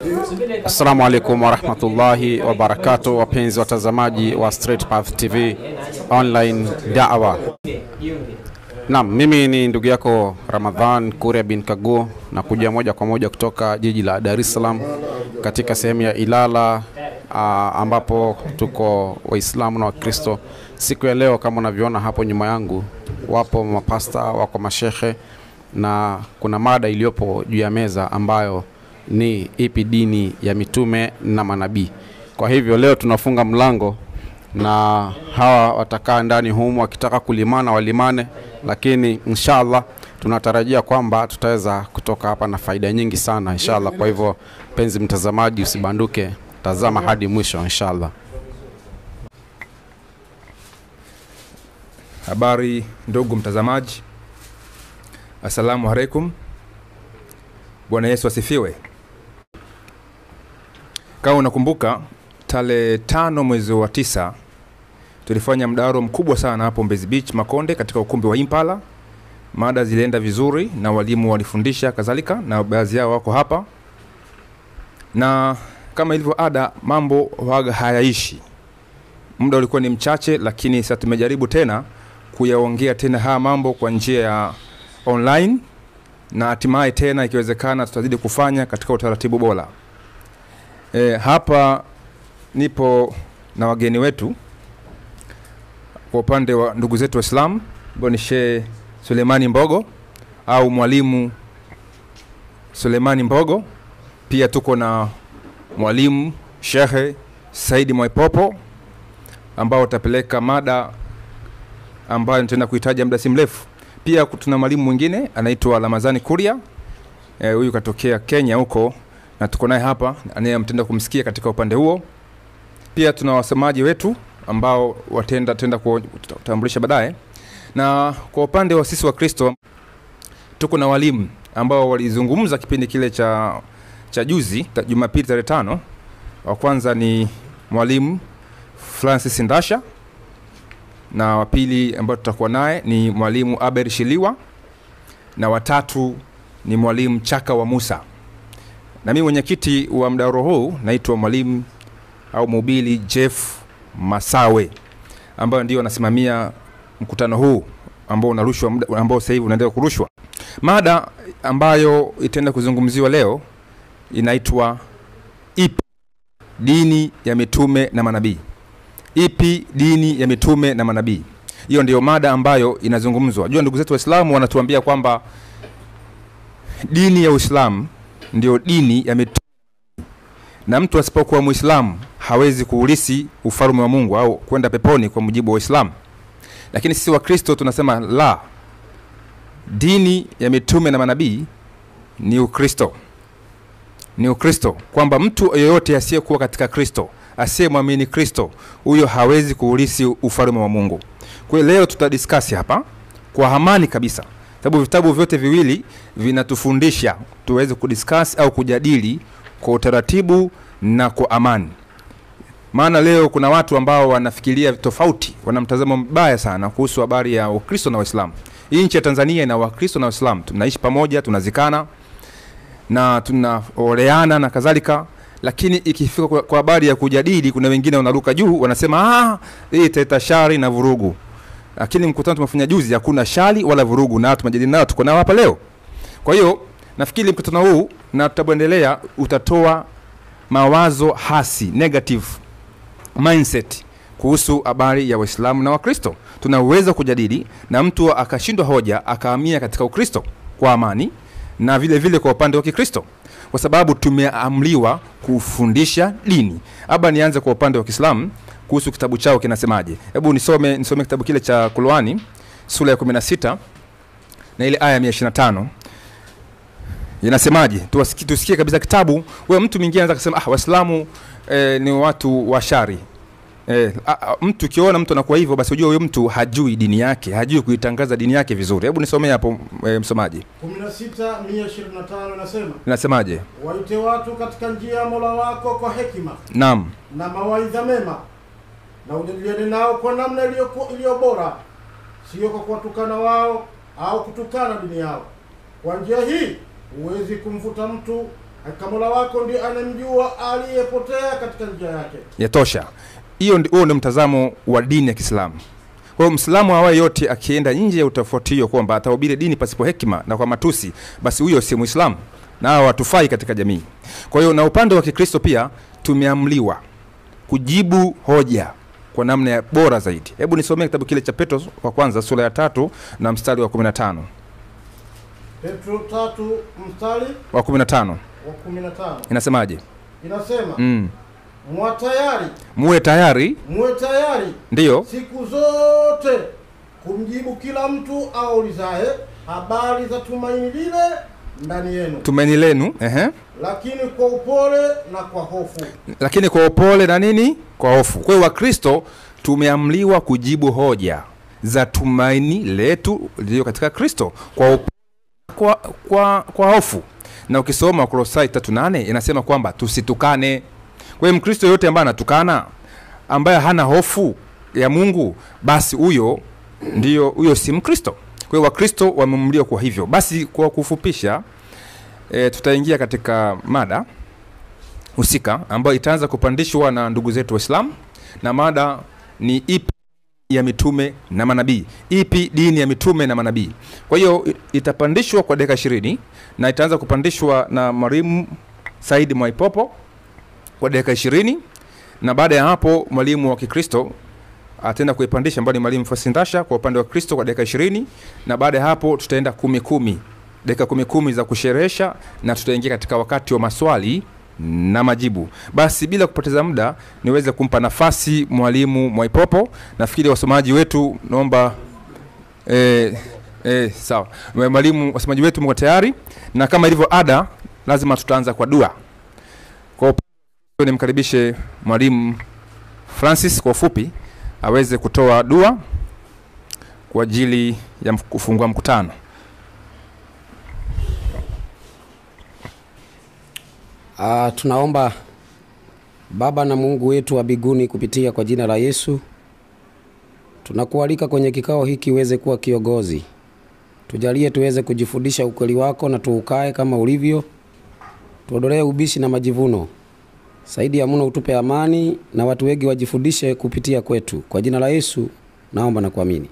Assalamu alaikum warahmatullahi wabarakatu, wapenzi watazamaji wa Straight Path TV online da'wa. Naam, mimi ni ndugu yako Ramadhan Kuria bin Kaguo na kuja moja kwa moja kutoka jiji la Dar es Salaam katika sehemu ya Ilala aa, ambapo tuko Waislamu na Wakristo. Siku ya leo kama unavyoona hapo nyuma yangu, wapo mapasta, wako mashehe na kuna mada iliyopo juu ya meza ambayo ni ipi dini ya mitume na manabii. Kwa hivyo leo tunafunga mlango na hawa watakaa ndani humu wakitaka kulimana walimane, lakini inshallah tunatarajia kwamba tutaweza kutoka hapa na faida nyingi sana inshallah. Kwa hivyo penzi mtazamaji, usibanduke, tazama hadi mwisho inshallah. Habari ndugu mtazamaji, assalamu alaikum. Bwana Yesu asifiwe. Kama unakumbuka tarehe tano mwezi wa tisa tulifanya mdahalo mkubwa sana hapo Mbezi Beach Makonde, katika ukumbi wa Impala. Mada zilienda vizuri na walimu walifundisha kadhalika, na baadhi yao wako hapa, na kama ilivyo ada, mambo waga hayaishi. Muda ulikuwa ni mchache, lakini sasa tumejaribu tena kuyaongea tena haya mambo kwa njia ya online na hatimaye tena ikiwezekana tutazidi kufanya katika utaratibu bora. E, hapa nipo na wageni wetu kwa upande wa ndugu zetu Waislamu ambao ni Sheikh Sulemani Mbogo au mwalimu Sulemani Mbogo. Pia tuko na mwalimu Shehe Saidi Mwaipopo ambao utapeleka mada ambayo nitaenda kuhitaji muda si mrefu. Pia tuna mwalimu mwingine anaitwa Ramazani Kuria, huyu e, katokea Kenya huko na tuko naye hapa anayemtenda kumsikia katika upande huo. Pia tuna wasemaji wetu ambao watenda tenda kutambulisha baadaye, na kwa upande wa sisi wa Kristo tuko na walimu ambao walizungumza kipindi kile cha cha juzi ta, Jumapili tarehe tano. Wa kwanza ni mwalimu Francis Ndasha na wa pili ambao tutakuwa naye ni mwalimu Aber Shiliwa na watatu ni mwalimu Chaka wa Musa na mimi mwenyekiti wa mdahalo huu naitwa mwalimu au mhubiri Jeff Masawe ambayo ndio anasimamia mkutano huu ambao unarushwa ambao sasa hivi unaendelea kurushwa. Mada ambayo itaenda kuzungumziwa leo inaitwa ipi dini ya mitume na manabii? Ipi dini ya mitume na manabii? Hiyo ndiyo mada ambayo inazungumzwa. Jua ndugu zetu Waislamu wanatuambia kwamba dini ya Uislamu ndio dini ya mitume na mtu asipokuwa Muislamu hawezi kuulisi ufalme wa Mungu au kwenda peponi kwa mujibu wa Uislamu. Lakini sisi Wakristo tunasema la, dini ya mitume na manabii ni Ukristo, ni Ukristo, kwamba mtu yoyote asiyekuwa katika Kristo, asiyemwamini Kristo, huyo hawezi kuulisi ufalme wa Mungu. Kwa hiyo leo tutadiskasi hapa kwa amani kabisa sababu vitabu vyote viwili vinatufundisha tuweze kudiscuss au kujadili kwa utaratibu na kwa amani. Maana leo kuna watu ambao wanafikiria tofauti, wana mtazamo mbaya sana kuhusu habari ya Ukristo na Uislamu. Hii nchi ya Tanzania ina Wakristo na Waislamu, tunaishi pamoja, tunazikana na tunaoleana na kadhalika, lakini ikifika kwa habari ya kujadili, kuna wengine wanaruka juu, wanasema ah, hii italeta shari na vurugu lakini mkutano tumefanya juzi hakuna shari wala vurugu, na tumejadili nao, tuko nao hapa leo. Kwa hiyo nafikiri mkutano huu na tutaendelea, utatoa mawazo hasi, negative mindset kuhusu habari ya Waislamu na Wakristo. Tunaweza kujadili na mtu akashindwa hoja akahamia katika Ukristo kwa amani, na vile vile kwa upande wa Kikristo, kwa sababu tumeamriwa kufundisha dini. Hapa nianze kwa upande wa Kiislamu kuhusu kitabu chao kinasemaje. Hebu nisome nisome kitabu kile cha Qur'ani sura ya 16 na ile aya ya 125 inasemaje? Tusikie, tusikie kabisa kitabu. Wewe mtu mwingine anaweza kusema ah, Waislamu eh, ni watu wa shari eh, a, a, mtu ukiona mtu anakuwa hivyo, basi ujue huyo mtu hajui dini yake, hajui kuitangaza dini yake vizuri. Hebu nisomee hapo eh, msomaji. 16:125 inasema Inasemaje? waite watu katika njia ya Mola wako kwa hekima Naam, na mawaidha mema, na ujadiliane nao kwa namna iliyo iliyo bora, sio kwa kuwatukana wao au kutukana dini yao. Kwa njia hii huwezi kumvuta mtu hakika mola wako ndiye anamjua aliyepotea katika njia yake yatosha hiyo ndi- huo ndio mtazamo wa dini ya kiislamu kwa hiyo mslamu awaye yote akienda nje ya utofauti hiyo kwamba atahubiri dini pasipo hekima na kwa matusi basi huyo si mwislamu na hawa watufai katika jamii kwa hiyo na upande wa kikristo pia tumeamliwa kujibu hoja kwa namna ya bora zaidi hebu nisomee kitabu kile cha petro wa kwanza sura ya tatu na mstari wa 15 petro tatu mstari wa 15 wa kumi na tano inasemaje inasema mm. mwa tayari muwe tayari muwe tayari ndiyo siku zote kumjibu kila mtu aulizaye habari za tumaini lile ndani yenu tumaini lenu ehe. lakini kwa upole na kwa hofu lakini kwa upole na nini kwa hofu kwa hiyo wakristo tumeamliwa kujibu hoja za tumaini letu liliyo katika kristo kwa, up- kwa, kwa, kwa hofu na ukisoma wakolosai tatu nane inasema kwamba tusitukane kwa hiyo mkristo yoyote ambaye anatukana ambaye hana hofu ya mungu basi huyo ndio huyo si mkristo kwa hiyo wakristo wameamliwa kwa hivyo basi kwa kufupisha e, tutaingia katika mada husika ambayo itaanza kupandishwa na ndugu zetu waislamu na mada ni ipi ya mitume na manabii ipi dini ya mitume na manabii kwa hiyo i- itapandishwa kwa dakika ishirini na itaanza kupandishwa na mwalimu saidi mwaipopo kwa dakika ishirini na baada ya hapo mwalimu wa kikristo ataenda kuipandisha ambayo ni mwalimu fasindasha kwa upande wa kristo kwa dakika ishirini na baada ya hapo tutaenda kumi kumi dakika kumi kumi za kusherehesha na tutaingia katika wakati wa maswali na majibu basi bila kupoteza muda niweze kumpa nafasi mwalimu mwaipopo nafikiri wasomaji wetu naomba eh, eh, sawa mwalimu wasomaji wetu mko tayari na kama ilivyo ada lazima tutaanza kwa dua kwa upande nimkaribishe mwalimu francis kwa ufupi aweze kutoa dua kwa ajili ya mf- kufungua mkutano Uh, tunaomba Baba na Mungu wetu wa mbinguni, kupitia kwa jina la Yesu, tunakualika kwenye kikao hiki uweze kuwa kiongozi. Tujalie tuweze kujifundisha ukweli wako na tuukae kama ulivyo. Tuondolee ubishi na majivuno. Saidi ya mno utupe amani na watu wengi wajifundishe kupitia kwetu. Kwa jina la Yesu naomba na kuamini.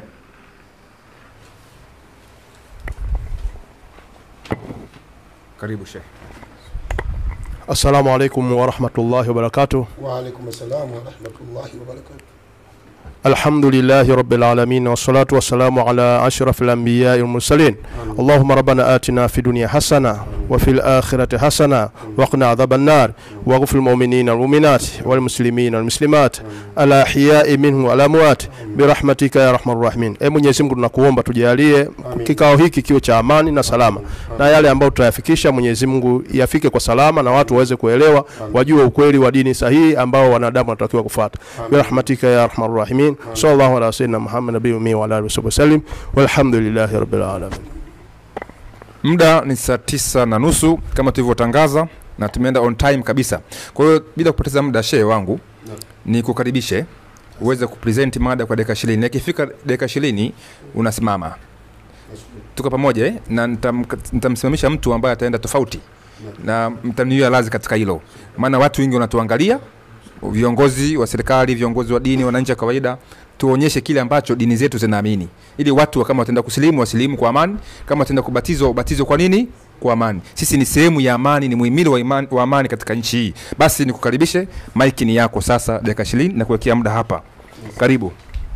karibu shehe Assalamu alaikum warahmatullahi wabarakatuh. وعليكم السلام ورحمة الله وبركاته Alhamdulillahi rabbil alamin wassalatu wassalamu ala ashrafil anbiyai wal mursalin. Allahumma rabbana atina fid dunya hasana wa fil akhirati hasana wa qina adhaban nar waghfir lil mu'minina wal mu'minat wal muslimina wal muslimat al ahya'i minhum wal amwat birahmatika ya arhamar rahimin. E Mwenyezi Mungu tunakuomba tujalie kikao hiki kiwe cha amani na salama, na yale ambayo tutayafikisha Mwenyezi Mungu yafike kwa salama na watu waweze kuelewa, wajue ukweli wa dini sahihi ambao wanadamu wanatakiwa kufuata. Birahmatika ya arhamar rahimin. Sallallahu ala sayyidina Muhammad nabiyyi ummi wa ala alihi wasallam. Walhamdulillahi rabbil alamin. muda ni saa tisa na nusu kama tulivyotangaza na tumeenda on time kabisa kwa hiyo bila kupoteza muda shehe wangu ni kukaribishe uweze kupresent mada kwa dakika ishirini na ikifika dakika ishirini unasimama tuko pamoja eh? na nitam- nitamsimamisha mtu ambaye ataenda tofauti na mtaniwia lazi katika hilo maana watu wengi wanatuangalia viongozi wa serikali viongozi wa dini wananchi wa kawaida tuonyeshe kile ambacho dini zetu zinaamini ili watu wa kama wataenda kusilimu wasilimu kwa amani kama wataenda kubatizwa ubatizwe kwa nini kwa amani sisi ni sehemu ya amani ni muhimili wa, imani, wa amani katika nchi hii basi nikukaribishe maiki ni yako sasa dakika ishirini na kuwekea muda hapa karibu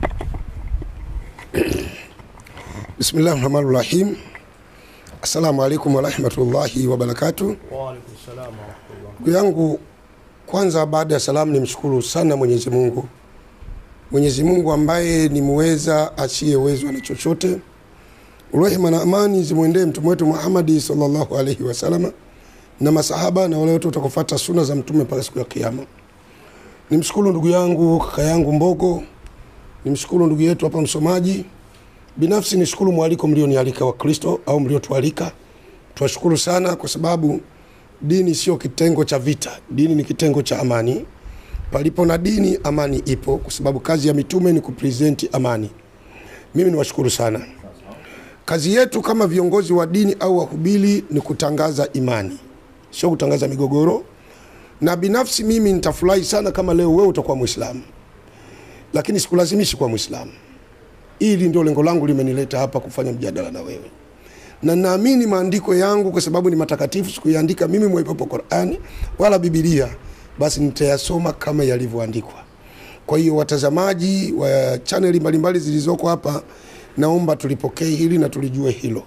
بسم الله الرحمن الرحيم السلام عليكم ورحمة الله وبركاته ndugu yangu kwanza baada ya salamu nimshukuru sana mwenyezi mungu mwenyezi mungu ambaye ni muweza asiyewezwa na chochote rehema na amani zimwendee mtume wetu muhamadi salllahu alaihi wasalama na masahaba na wale wote watakufata suna za mtume mpaka siku ya kiama nimshukuru ndugu yangu kaka yangu mbogo nimshukuru ndugu yetu hapa msomaji binafsi nishukuru mwaliko mlionialika wa kristo au mliotualika tuwashukuru sana kwa sababu dini sio kitengo cha vita dini ni kitengo cha amani palipo na dini amani ipo kwa sababu kazi ya mitume ni kupresenti amani mimi niwashukuru sana kazi yetu kama viongozi wa dini au wahubiri ni kutangaza imani sio kutangaza migogoro. Na binafsi mimi nitafurahi sana kama leo wewe utakuwa Muislamu, lakini sikulazimishi kuwa Muislamu. Hili ndio lengo langu limenileta hapa kufanya mjadala na wewe, na naamini maandiko yangu kwa sababu ni matakatifu, sikuiandika mimi mwepepo Qur'ani wala Biblia, basi nitayasoma kama yalivyoandikwa. Kwa hiyo watazamaji wa chaneli mbalimbali zilizoko hapa, naomba tulipokee hili na tulijue hilo.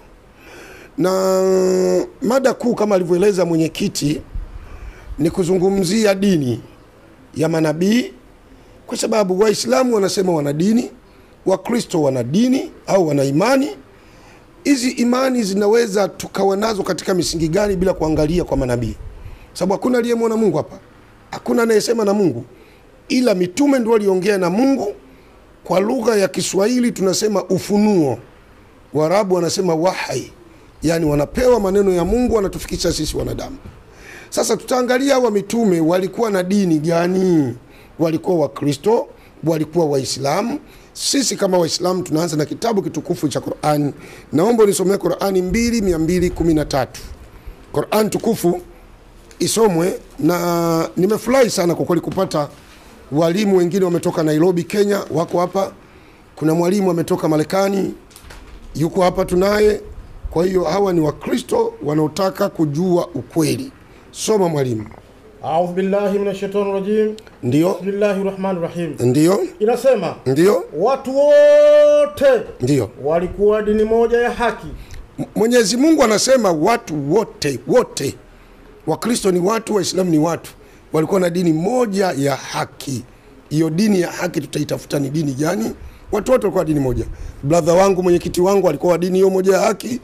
Na mada kuu kama alivyoeleza mwenyekiti ni kuzungumzia dini ya manabii, kwa sababu Waislamu wanasema wana dini, Wakristo wana dini au wana imani. Hizi imani zinaweza tukawa nazo katika misingi gani bila kuangalia kwa manabii? Sababu hakuna aliyemwona Mungu hapa, hakuna anayesema na Mungu ila mitume ndio waliongea na Mungu kwa lugha ya Kiswahili tunasema ufunuo. Waarabu wanasema wahai, yani wanapewa maneno ya Mungu wanatufikisha sisi wanadamu. Sasa tutaangalia hawa mitume walikuwa na dini gani? Walikuwa Wakristo, walikuwa Waislamu. Sisi kama Waislamu tunaanza na kitabu kitukufu cha Qur'an. Naomba unisomee Qur'ani 2213. Qur'an tukufu isomwe, na nimefurahi sana kwa kweli kupata walimu wengine wametoka Nairobi, Kenya, wako hapa. Kuna mwalimu ametoka Marekani, yuko hapa tunaye. Kwa hiyo hawa ni Wakristo wanaotaka kujua ukweli. Soma mwalimu. Audhu billahi minash shaitani rajim. Ndio, Bismillahi rahmani rahim. ndio, Inasema ndio, watu wote ndio. walikuwa dini moja ya haki. M- Mwenyezi Mungu anasema watu wote wote, Wakristo ni watu, Waislamu ni watu, walikuwa na dini moja ya haki. Hiyo dini ya haki tutaitafuta ni dini gani? Watu wote walikuwa dini moja. Brother wangu mwenyekiti wangu alikuwa wa dini hiyo moja ya haki,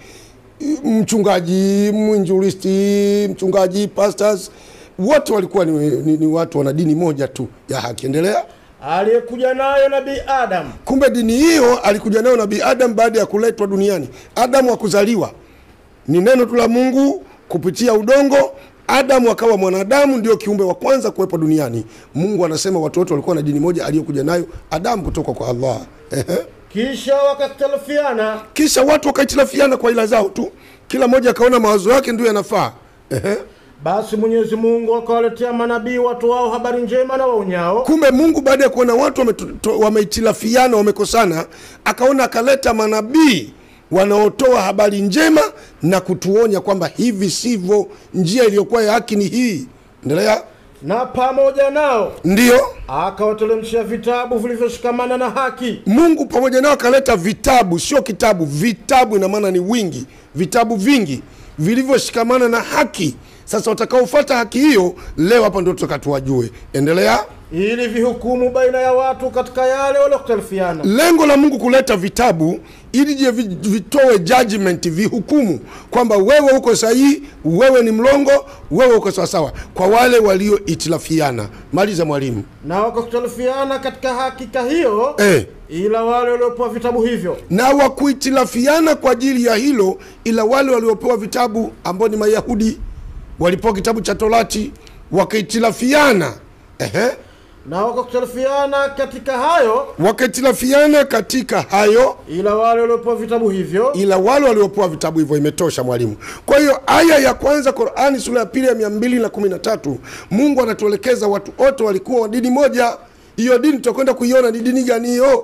mchungaji, mwinjilisti, mchungaji, pastors, wote walikuwa ni, ni, ni watu wana dini moja tu ya haki. Endelea. Aliyekuja nayo Nabii Adam Kumbe dini hiyo alikuja nayo Nabii Adam baada ya kuletwa duniani. Adamu hakuzaliwa, ni neno tu la Mungu kupitia udongo. Adamu akawa mwanadamu, ndio kiumbe wa kwanza kuwepo duniani. Mungu anasema watu wote walikuwa na dini moja aliyokuja nayo Adamu kutoka kwa Allah. Ehe. kisha wakakhtalifiana Kisha watu wakaitilafiana kwa ila zao tu, kila mmoja akaona mawazo yake ndio yanafaa. Ehe. basi Mwenyezi Mungu akawaletea manabii watu wao habari njema na waonyao Kumbe Mungu baada ya kuona watu wametu- to- wameitilafiana, wamekosana, akaona akaleta manabii wanaotoa habari njema na kutuonya kwamba hivi sivyo, njia iliyokuwa ya haki ni hii. Endelea. na pamoja nao Ndiyo, akawateremshia vitabu vilivyoshikamana na haki Mungu pamoja nao akaleta vitabu, sio kitabu, vitabu, ina maana ni wingi, vitabu vingi vilivyoshikamana na haki. Sasa watakaofuata haki hiyo, leo hapa ndio tutakatuwajue. Endelea. ili vihukumu baina ya watu katika yale waliokhtalifiana lengo la mungu kuleta vitabu ili je vi- vitoe judgment vihukumu kwamba wewe uko sahihi wewe ni mlongo wewe uko sawasawa kwa wale walioitilafiana maliza mwalimu na wakakhtalifiana katika hakika hiyo eh. ila wale waliopewa vitabu hivyo na wakuitilafiana kwa ajili ya hilo ila wale waliopewa vitabu ambao ni mayahudi walipewa kitabu cha torati wakaitilafiana Ehe. na wakakhtalifiana katika hayo wakaitilafiana katika hayo ila wale waliopewa vitabu hivyo ila wale waliopewa vitabu hivyo imetosha mwalimu kwa hiyo aya ya kwanza qurani sura ya pili ya mia mbili na kumi na tatu mungu anatuelekeza watu wote walikuwa wa dini moja hiyo dini tutakwenda kuiona ni dini gani hiyo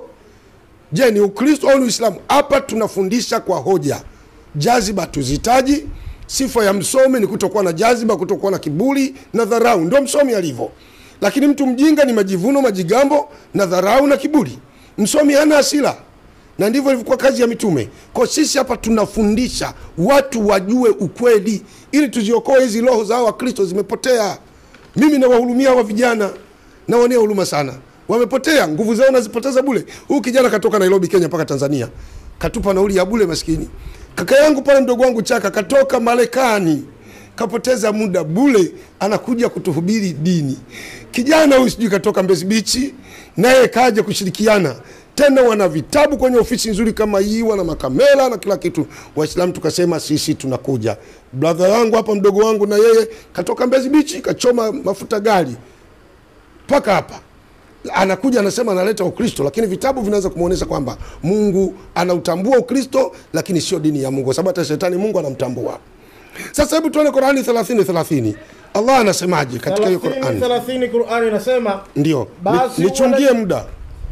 je ni ukristo au ni uislamu hapa tunafundisha kwa hoja jaziba tuzitaji sifa ya msomi ni kutokuwa na jaziba kutokuwa na kiburi na dharau ndio msomi alivyo lakini mtu mjinga ni majivuno majigambo na dharau na kiburi msomi hana asila na ndivyo ilivyokuwa kazi ya mitume kwa sisi hapa tunafundisha watu wajue ukweli ili tuziokoe hizi roho za hawa wakristo zimepotea mimi nawahurumia hawa vijana nawaonea huruma sana wamepotea nguvu zao nazipoteza bule huyu kijana katoka nairobi kenya mpaka tanzania katupa nauli ya bule maskini kaka yangu pale mdogo wangu chaka katoka marekani kapoteza muda bule anakuja kutuhubiri dini kijana huyu sijui katoka mbezi bichi naye kaja kushirikiana tena wana vitabu kwenye ofisi nzuri kama hii wana makamera na kila kitu waislamu tukasema sisi tunakuja bradha yangu hapa mdogo wangu na yeye katoka mbezi bichi kachoma mafuta gari mpaka hapa anakuja anasema analeta ukristo lakini vitabu vinaweza kumwonyesha kwamba mungu anautambua ukristo lakini sio dini ya mungu kwa sababu hata shetani mungu anamtambua sasa hebu tuone qurani 30 30 allah anasemaje katika hiyo 30 qurani 30 Qur'ani inasema ndio Basi Ni- nichungie uone- muda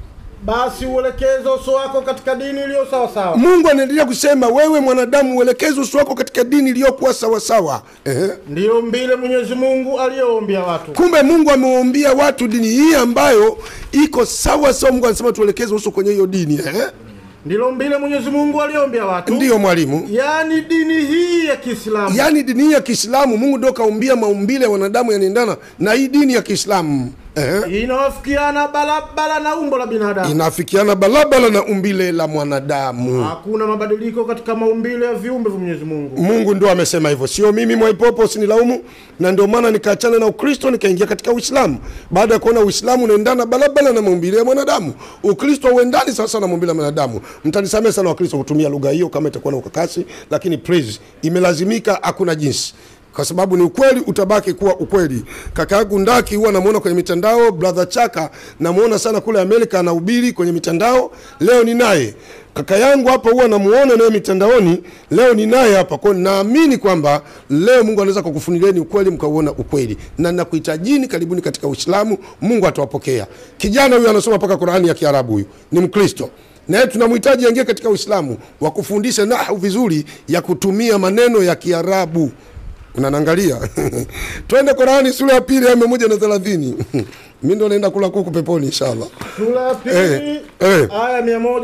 basi uelekeze uso wako katika dini iliyo sawa sawa mungu anaendelea kusema wewe mwanadamu uelekeze uso wako katika dini iliyokuwa sawasawa Ehe. ndiyo mbile Mwenyezi Mungu aliyoombia watu kumbe mungu amewaumbia watu dini hii ambayo iko sawa sawa mungu anasema tuelekeze uso kwenye hiyo dini Ehe. ndilo mbile Mwenyezi Mungu aliyoombia watu ndiyo mwalimu yaani dini hii ya Kiislamu yaani dini hii ya kiislamu mungu ndio kaumbia maumbile ya wanadamu yanaendana na hii dini ya kiislamu Ehe. inawafikiana balabala na umbo la binadamu inafikiana balabala na umbile la mwanadamu hakuna mabadiliko katika maumbile ya viumbe vya Mwenyezi Mungu mungu ndio amesema hivyo sio mimi mwaipopo usinilaumu na ndio maana nikaachana na ukristo nikaingia katika uislamu baada ya kuona uislamu unaendana balabala na maumbile ya mwanadamu ukristo uendani sasa na maumbile ya mwanadamu mtanisamee sana wakristo kutumia lugha hiyo kama itakuwa na ukakasi lakini please imelazimika hakuna jinsi kwa sababu ni ukweli utabaki kuwa ukweli kaka yangu ndaki huwa namuona kwenye mitandao brother chaka namuona sana kule amerika anahubiri kwenye mitandao leo ni naye kaka yangu hapa huwa namuona naye mitandaoni leo ni naye hapa kwao naamini kwamba leo mungu anaweza kukufunilieni ukweli mkauona ukweli na nakuhitajini karibuni katika uislamu mungu atawapokea kijana huyu anasoma mpaka qurani ya kiarabu huyu ni mkristo naye tunamhitaji aingie katika uislamu wakufundishe nahu vizuri ya kutumia maneno ya kiarabu unanangalia twende Qurani sura ya pili aya mia moja na thelathini mi ndo naenda kula kuku peponi inshallah sura ya pili Eh, eh. aya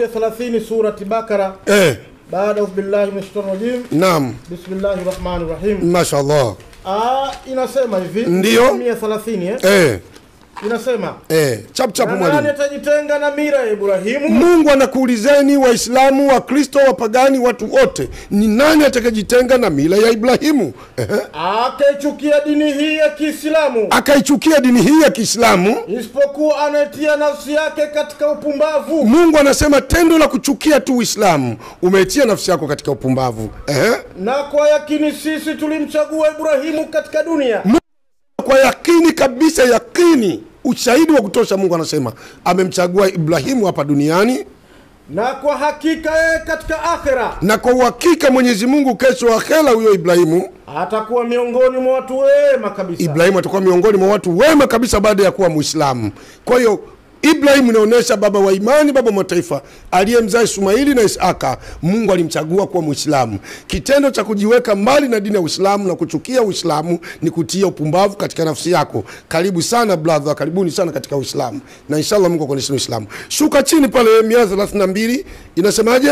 130 surati Bakara eh, baada audhu billahi minash shaitani rajim naam bismillahi rahmani rahim mashallah aya inasema hivi Ndiyo. 130 eh? eh, inasema eh, chap chap na nani mwalimu atajitenga na mira ya Ibrahimu mungu anakuulizeni waislamu wakristo wapagani watu wote ni nani atakajitenga na mila ya ibrahimu Ehe. akaichukia dini hii ya Kiislamu akaichukia dini hii ya kiislamu isipokuwa anayetia nafsi yake katika upumbavu mungu anasema tendo la kuchukia tu uislamu umetia nafsi yako katika upumbavu Ehe. na kwa yakini sisi tulimchagua Ibrahimu katika dunia kwa yakini kabisa yakini ushahidi wa kutosha mungu anasema amemchagua ibrahimu hapa duniani na kwa hakika yeye katika akhera na kwa uhakika mwenyezi mungu kesho akhera huyo ibrahimu atakuwa miongoni mwa watu wema kabisa ibrahimu atakuwa miongoni mwa watu wema kabisa baada ya kuwa mwislamu kwa hiyo ibrahimu inaonyesha baba wa imani baba wa mataifa aliyemzaa ismaili na isaka mungu alimchagua kuwa mwislamu kitendo cha kujiweka mbali na dini ya uislamu na kuchukia uislamu ni kutia upumbavu katika nafsi yako karibu sana brother karibuni sana katika uislamu na inshallah mungu akuonyeshe uislamu shuka chini pale mia thelathini na mbili inasemaje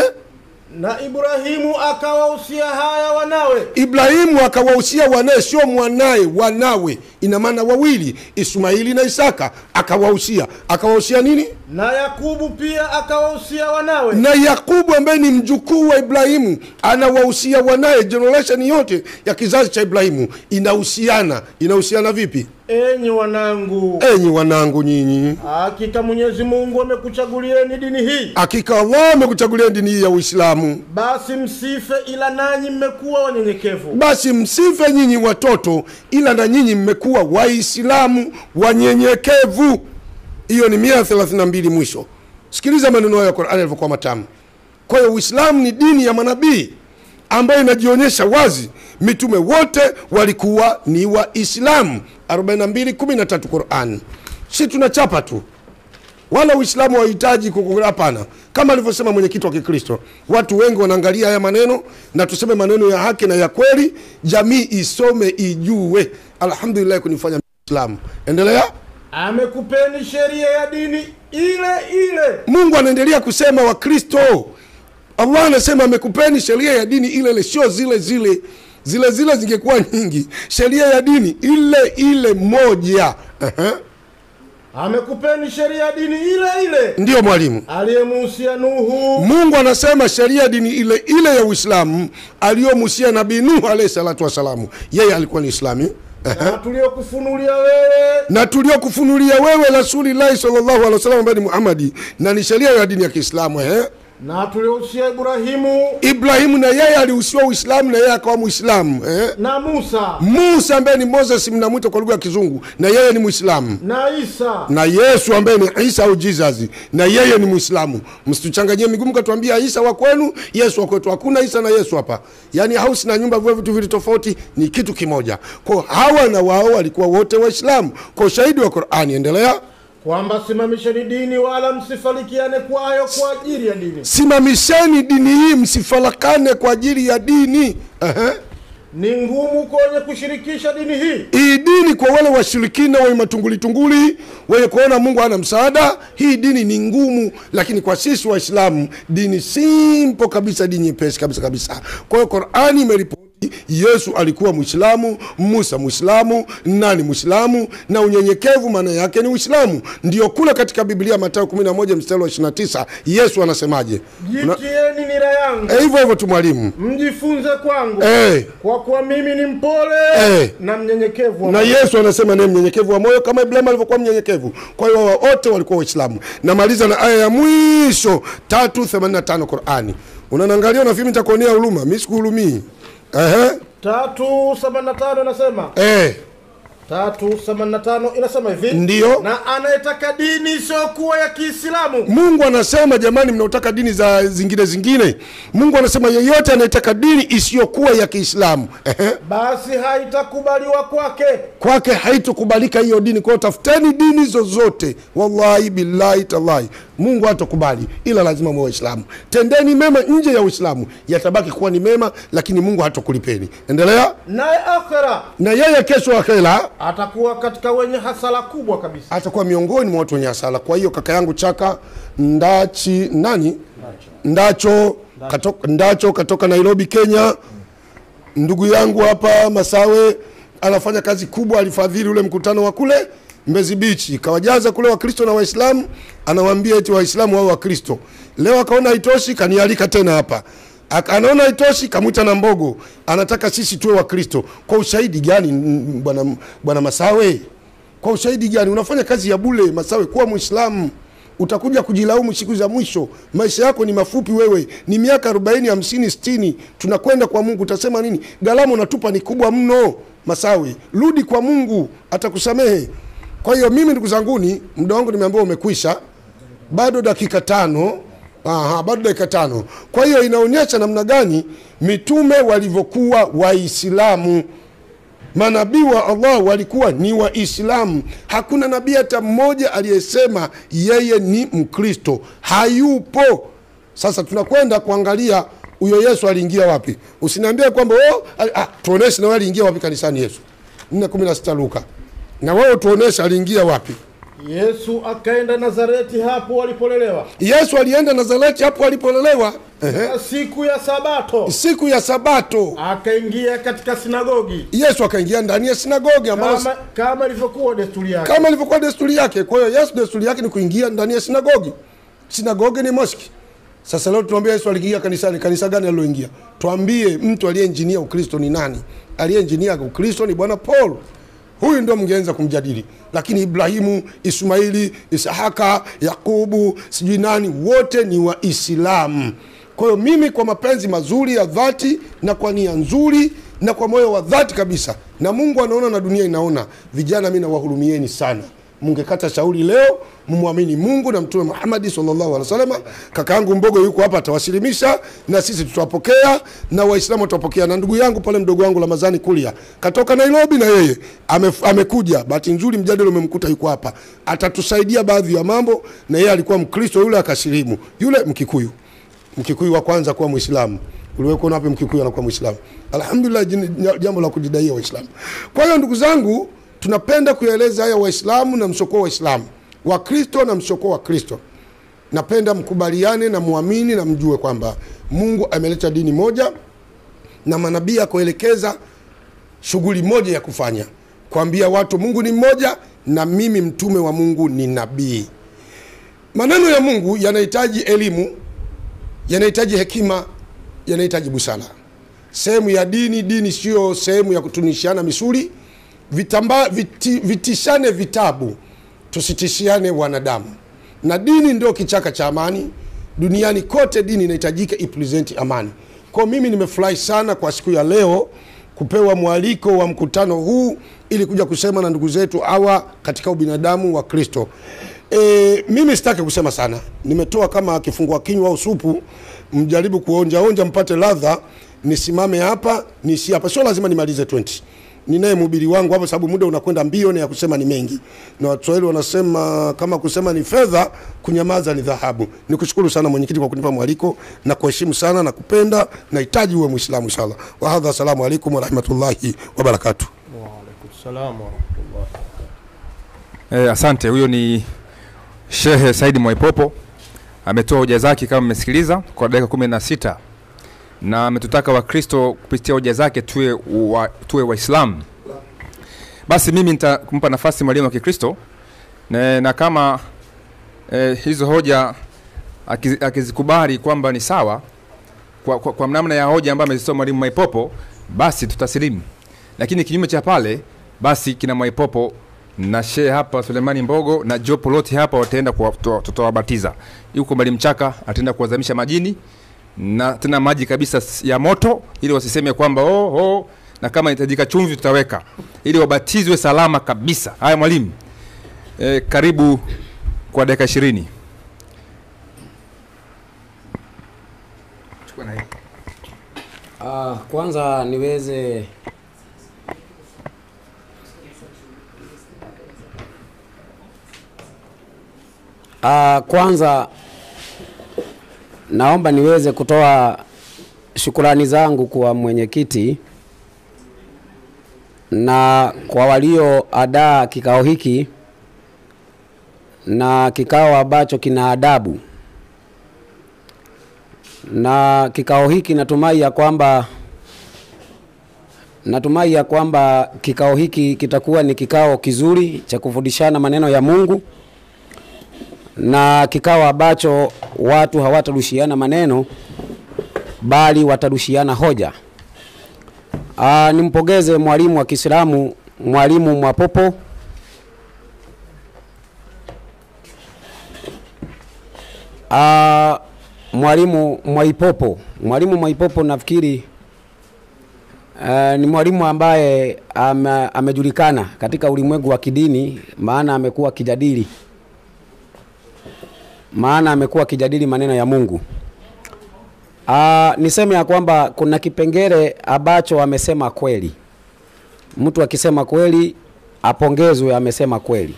na Ibrahimu akawahusia haya wanawe ibrahimu akawahusia wanaye sio mwanaye wanawe ina maana wawili ismaili na isaka akawahusia akawahusia nini na Yakubu pia akawahusia wanawe na yakubu ambaye ni mjukuu wa ibrahimu anawahusia wanaye generation yote ya kizazi cha ibrahimu inahusiana inahusiana vipi enyi wanangu enyi wanangu nyinyi hakika Mwenyezi Mungu amekuchagulieni dini hii hakika allah amekuchagulia dini hii ya uislamu basi msife ila nanyi mmekuwa wanyenyekevu basi msife nyinyi watoto ila na nyinyi mmekuwa waislamu wanyenyekevu hiyo ni mia thelathini na mbili mwisho sikiliza maneno hayo ya qurani yalivyokuwa matamu kwa hiyo uislamu ni dini ya manabii ambayo inajionyesha wazi mitume wote walikuwa ni waislamu 4213 quran si tunachapa tu wala uislamu hauhitaji kuku- hapana kama alivyosema mwenyekiti wa kikristo watu wengi wanaangalia haya maneno na tuseme maneno ya haki na ya kweli jamii isome ijue alhamdulillah kunifanya islamu endelea amekupeni sheria ya dini ile ile mungu anaendelea kusema wakristo allah anasema amekupeni sheria ya dini ile ile sio zile zile zile zile zingekuwa nyingi sheria ya dini ile ile moja Ehe. amekupeni sheria ya dini ile ile ndiyo mwalimu aliyemuhusia Nuhu mungu anasema sheria ya dini ile ile ya uislamu aliyomusia nabii nuhu alahi salatu wassalamu yeye alikuwa ni islami na tuliokufunulia wewe na tuliokufunulia wewe rasulillahi salllahu alehi wasallam ambaye ni muhamadi na ni sheria ya dini ya kiislamu ehe na tuliohusia Ibrahimu Ibrahimu na yeye alihusiwa Uislamu na yeye akawa Muislamu eh? na Musa Musa ambaye ni Moses mnamwita kwa lugha ya Kizungu na yeye ni Muislamu na Isa na Yesu ambaye ni Isa au Jesus na yeye ni Muislamu. Msituchanganyie miguu mkatuambia Isa wa kwenu, Yesu wa kwetu. Hakuna Isa na Yesu hapa, yaani house na nyumba vile vitu vili tofauti, ni kitu kimoja. Kwa hawa na wao walikuwa wote Waislamu kwa ushahidi wa Qur'ani. Endelea. kwamba simamisheni dini wala msifarikiane kwayo kwa ajili ya dini. Simamisheni dini hii, msifarakane kwa ajili ya dini. Ehe. Ni ngumu kwenye kushirikisha dini hii, Hii dini kwa wale washirikina wenye matungulitunguli wenye kuona Mungu hana msaada, hii dini ni ngumu, lakini kwa sisi Waislamu dini simple kabisa, dini nyepesi kabisa kabisa. Kwa hiyo Qur'ani imeripoti Yesu alikuwa Muislamu, Musa Muislamu, nani Muislamu, na unyenyekevu maana yake ni Uislamu. Ndio kule katika Biblia Mathayo 11 mstari wa 29 Yesu anasemaje? Una- jitieni nira yangu Eh, hivyo hivyo tu mwalimu. mjifunze kwangu Eh. kwa kuwa mimi ni mpole Eh. na mnyenyekevu wa na moyo. yesu anasema naye mnyenyekevu wa moyo kama ibrahimu alivyokuwa mnyenyekevu kwa hiyo wao wote walikuwa waislamu namaliza na aya ya mwisho 385 qurani unanangalia nafikiri nitakuonea huruma mi sikuhurumii Ehe. tatu themanini na tano inasema Eh. tatu themanini na tano inasema hivi Ndiyo. na anayetaka dini isiyokuwa ya Kiislamu mungu anasema jamani mnaotaka dini za zingine zingine mungu anasema yeyote anayetaka dini isiyokuwa ya kiislamu Ehe. basi haitakubaliwa kwake kwake haitokubalika hiyo dini kwao tafuteni dini zozote wallahi billahi tallahi mungu hatokubali ila lazima mwe waislamu tendeni mema nje ya uislamu yatabaki kuwa ni mema lakini mungu hatokulipeni endelea naye akhera na yeye kesho akhera atakuwa katika wenye hasara kubwa kabisa atakuwa miongoni mwa watu wenye hasara kwa hiyo kaka yangu chaka ndachi nani ndacho katoka, ndacho katoka nairobi kenya ndugu yangu hapa masawe anafanya kazi kubwa alifadhili ule mkutano wa kule mbezi bichi kawajaza kule wakristo na waislamu anawaambia eti waislamu au wakristo leo akaona haitoshi kanialika tena hapa Aka- anaona haitoshi kamwita na mbogo anataka sisi tuwe wakristo kwa ushahidi gani mm, bwana bwana masawe kwa ushahidi gani unafanya kazi ya bule masawe kuwa mwislamu utakuja kujilaumu siku za mwisho maisha yako ni mafupi wewe ni miaka 40 50 60 tunakwenda kwa mungu utasema nini gharama unatupa ni kubwa mno masawe rudi kwa mungu atakusamehe kwa hiyo mimi ndugu zanguni muda wangu nimeambiwa umekwisha bado dakika tano Aha, bado dakika tano kwa hiyo inaonyesha namna gani mitume walivyokuwa waislamu manabii wa allah walikuwa ni waislamu hakuna nabii hata mmoja aliyesema yeye ni mkristo hayupo sasa tunakwenda kuangalia huyo yesu aliingia wapi usiniambie kwamba oh, ali- ah, tuoneshe na wewe aliingia wapi kanisani yesu 416 luka na wewe tuoneshe aliingia wapi yesu akaenda nazareti hapo walipolelewa yesu alienda nazareti hapo alipolelewa Ehe. na siku ya sabato siku ya sabato akaingia katika sinagogi yesu akaingia ndani ya sinagogi ambalo kama, kama ilivyokuwa desturi yake kama ilivyokuwa desturi yake kwa hiyo yesu desturi yake ni kuingia ndani ya sinagogi sinagogi ni moski sasa leo tunaambia yesu aliingia kanisani kanisa gani aliloingia twambie mtu aliyeinjinia ukristo ni nani aliyeinjinia ukristo ni bwana paul huyu ndio mngeanza kumjadili lakini ibrahimu ismaili isahaka yakubu sijui nani wote ni waislamu kwa hiyo mimi kwa mapenzi mazuri ya dhati na kwa nia nzuri na kwa moyo wa dhati kabisa na mungu anaona na dunia inaona vijana mi nawahurumieni sana mungekata shauri leo mumwamini mungu na mtume muhamadi salllahu alih wasalama kaka yangu mbogo yuko hapa atawasilimisha na sisi tutawapokea na waislamu watawapokea na ndugu yangu pale mdogo wangu ramazani kulia katoka nairobi na yeye ame, amekuja bahati nzuri mjadala umemkuta yuko hapa atatusaidia baadhi ya mambo na yeye alikuwa mkristo yule akasilimu yule mkikuyu mkikuyu wa kwanza kuwa mwislamu uliwekuona wapi mkikuyu anakuwa mwislamu alhamdulillah jini- jambo la kujidaia waislamu kwa hiyo ndugu zangu tunapenda kuyaeleza haya waislamu na msiokuwa waislamu wakristo na msiokuwa wakristo napenda mkubaliane na muamini na mjue kwamba mungu ameleta dini moja na manabii akuelekeza shughuli moja ya kufanya kuambia watu mungu ni mmoja na mimi mtume wa mungu ni nabii maneno ya mungu yanahitaji elimu yanahitaji hekima yanahitaji busara sehemu ya dini dini sio sehemu ya kutunishiana misuli vitamba, viti, vitishane vitabu tusitishiane wanadamu na dini ndio kichaka cha amani duniani kote dini inahitajika ipresenti amani kwa mimi nimefurahi sana kwa siku ya leo kupewa mwaliko wa mkutano huu ili kuja kusema na ndugu zetu hawa katika ubinadamu wa kristo e, mimi sitaki kusema sana nimetoa kama kifungua kinywa au supu mjaribu kuonjaonja mpate ladha nisimame hapa nisi hapa sio lazima nimalize 20 ninaye mhubiri wangu hapo sababu muda unakwenda mbio na ya kusema ni mengi na waswahili wanasema kama kusema ni fedha kunyamaza ni dhahabu nikushukuru sana mwenyekiti kwa kunipa mwaliko na kuheshimu sana na kupenda nahitaji uwe mwislamu inshallah wahadha assalamu alaikum warahmatullahi wabarakatuh Eh, asante. Huyo ni Shehe Saidi Mwaipopo ametoa hoja zake kama mmesikiliza kwa dakika kumi na sita na ametutaka Wakristo kupitia hoja zake tuwe wa, tuwe Waislamu. Basi mimi nitampa nafasi mwalimu wa Kikristo na, na kama eh, hizo hoja akizi- akizikubali kwamba ni sawa kwa, kwa, kwa namna ya hoja ambayo amezitoa mwalimu Mwaipopo, basi tutasilimu, lakini kinyume cha pale, basi kina Mwaipopo na shehe hapa Sulemani Mbogo na jopo lote hapa wataenda kuwa- tuta- tutawabatiza. Yuko Mwalimu Chaka ataenda kuwazamisha majini na tena maji kabisa s- ya moto, ili wasiseme kwamba oh, oh, na kama inahitajika chumvi tutaweka, ili wabatizwe salama kabisa. Haya mwalimu, e, karibu kwa dakika ishirini. Chukua na hii. Ah, kwanza niweze Ah, kwanza naomba niweze kutoa shukurani zangu kwa mwenyekiti na kwa walioadaa kikao hiki na kikao ambacho kina adabu na kikao hiki natumai ya kwamba natumai ya kwamba kikao hiki kitakuwa ni kikao kizuri cha kufundishana maneno ya Mungu na kikao ambacho watu hawatarushiana maneno bali watarushiana hoja. Aa, nimpongeze mwalimu wa Kiislamu mwalimu Mwapopo Aa, mwalimu Mwaipopo, mwalimu Mwaipopo nafikiri uh, ni mwalimu ambaye ame, amejulikana katika ulimwengu wa kidini, maana amekuwa akijadili maana amekuwa akijadili maneno ya Mungu. Uh, niseme ya kwamba kuna kipengele ambacho amesema kweli. Mtu akisema kweli apongezwe, amesema kweli.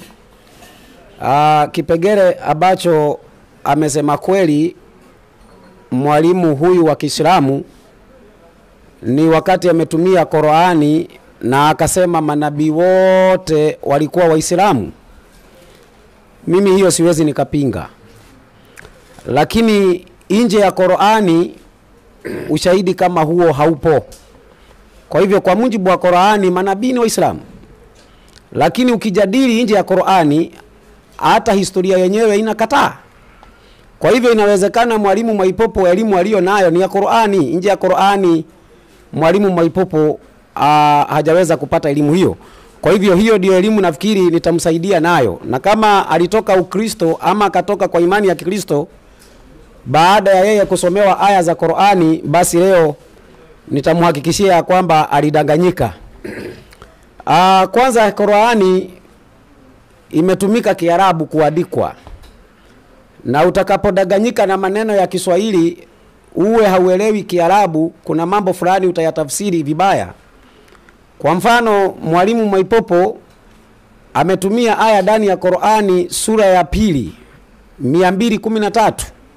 Uh, kipengele ambacho amesema kweli mwalimu huyu wa Kiislamu ni wakati ametumia Qur'ani na akasema manabii wote walikuwa Waislamu. Mimi hiyo siwezi nikapinga, lakini nje ya Qur'ani ushahidi kama huo haupo. Kwa hivyo kwa mujibu wa Qur'ani manabii ni Waislamu, lakini ukijadili nje ya Qur'ani hata historia yenyewe inakataa. Kwa hivyo inawezekana mwalimu Mwaipopo elimu aliyo nayo ni ya Qur'ani, nje ya Qur'ani mwalimu Mwaipopo ah, hajaweza kupata elimu hiyo. Kwa hivyo hiyo ndio elimu nafikiri nitamsaidia nayo, na kama alitoka Ukristo ama akatoka kwa imani ya Kikristo baada ya yeye kusomewa aya za Qur'ani, basi leo nitamhakikishia ya kwamba alidanganyika. Ah, kwanza Qur'ani imetumika Kiarabu kuandikwa na utakapodanganyika na maneno ya Kiswahili uwe hauelewi Kiarabu, kuna mambo fulani utayatafsiri vibaya. Kwa mfano, mwalimu Mwaipopo ametumia aya ndani ya Qur'ani sura ya pili 213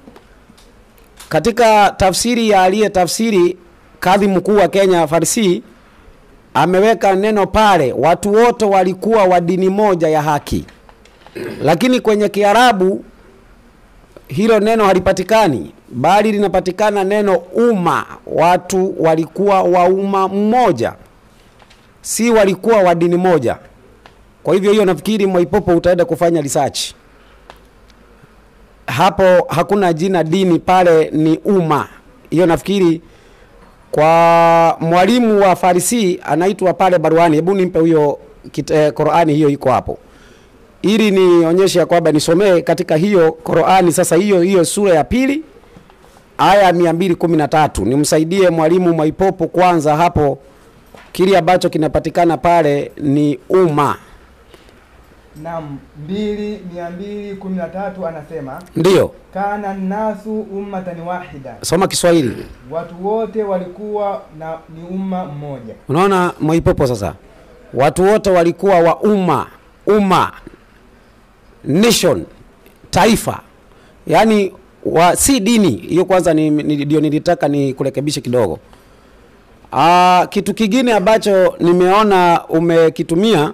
katika tafsiri ya aliye tafsiri kadhi mkuu wa Kenya Farsi ameweka neno pale, watu wote walikuwa wa dini moja ya haki, lakini kwenye Kiarabu hilo neno halipatikani, bali linapatikana neno umma. Watu walikuwa wa umma mmoja, si walikuwa wa dini moja. Kwa hivyo hiyo nafikiri Mwaipopo utaenda kufanya research hapo, hakuna jina dini pale, ni umma. Hiyo nafikiri kwa mwalimu wa Farisi anaitwa pale baruani. Hebu nimpe huyo kit- eh, Qurani, hiyo iko hapo. ili nionyeshe ya kwamba nisomee katika hiyo Qur'ani sasa hiyo hiyo sura ya pili aya ya 213 nimsaidie mwalimu Mwaipopo kwanza hapo kile ambacho kinapatikana pale ni umma Naam, mbili mia mbili kumi na tatu anasema ndiyo kana nasu ummatan wahida, soma Kiswahili watu wote walikuwa na ni umma mmoja. unaona Mwaipopo sasa watu wote walikuwa wa umma umma nation taifa yaani wa si dini hiyo kwanza ni- ni- ndio nilitaka ni kurekebishe kidogo Aa, kitu kingine ambacho nimeona umekitumia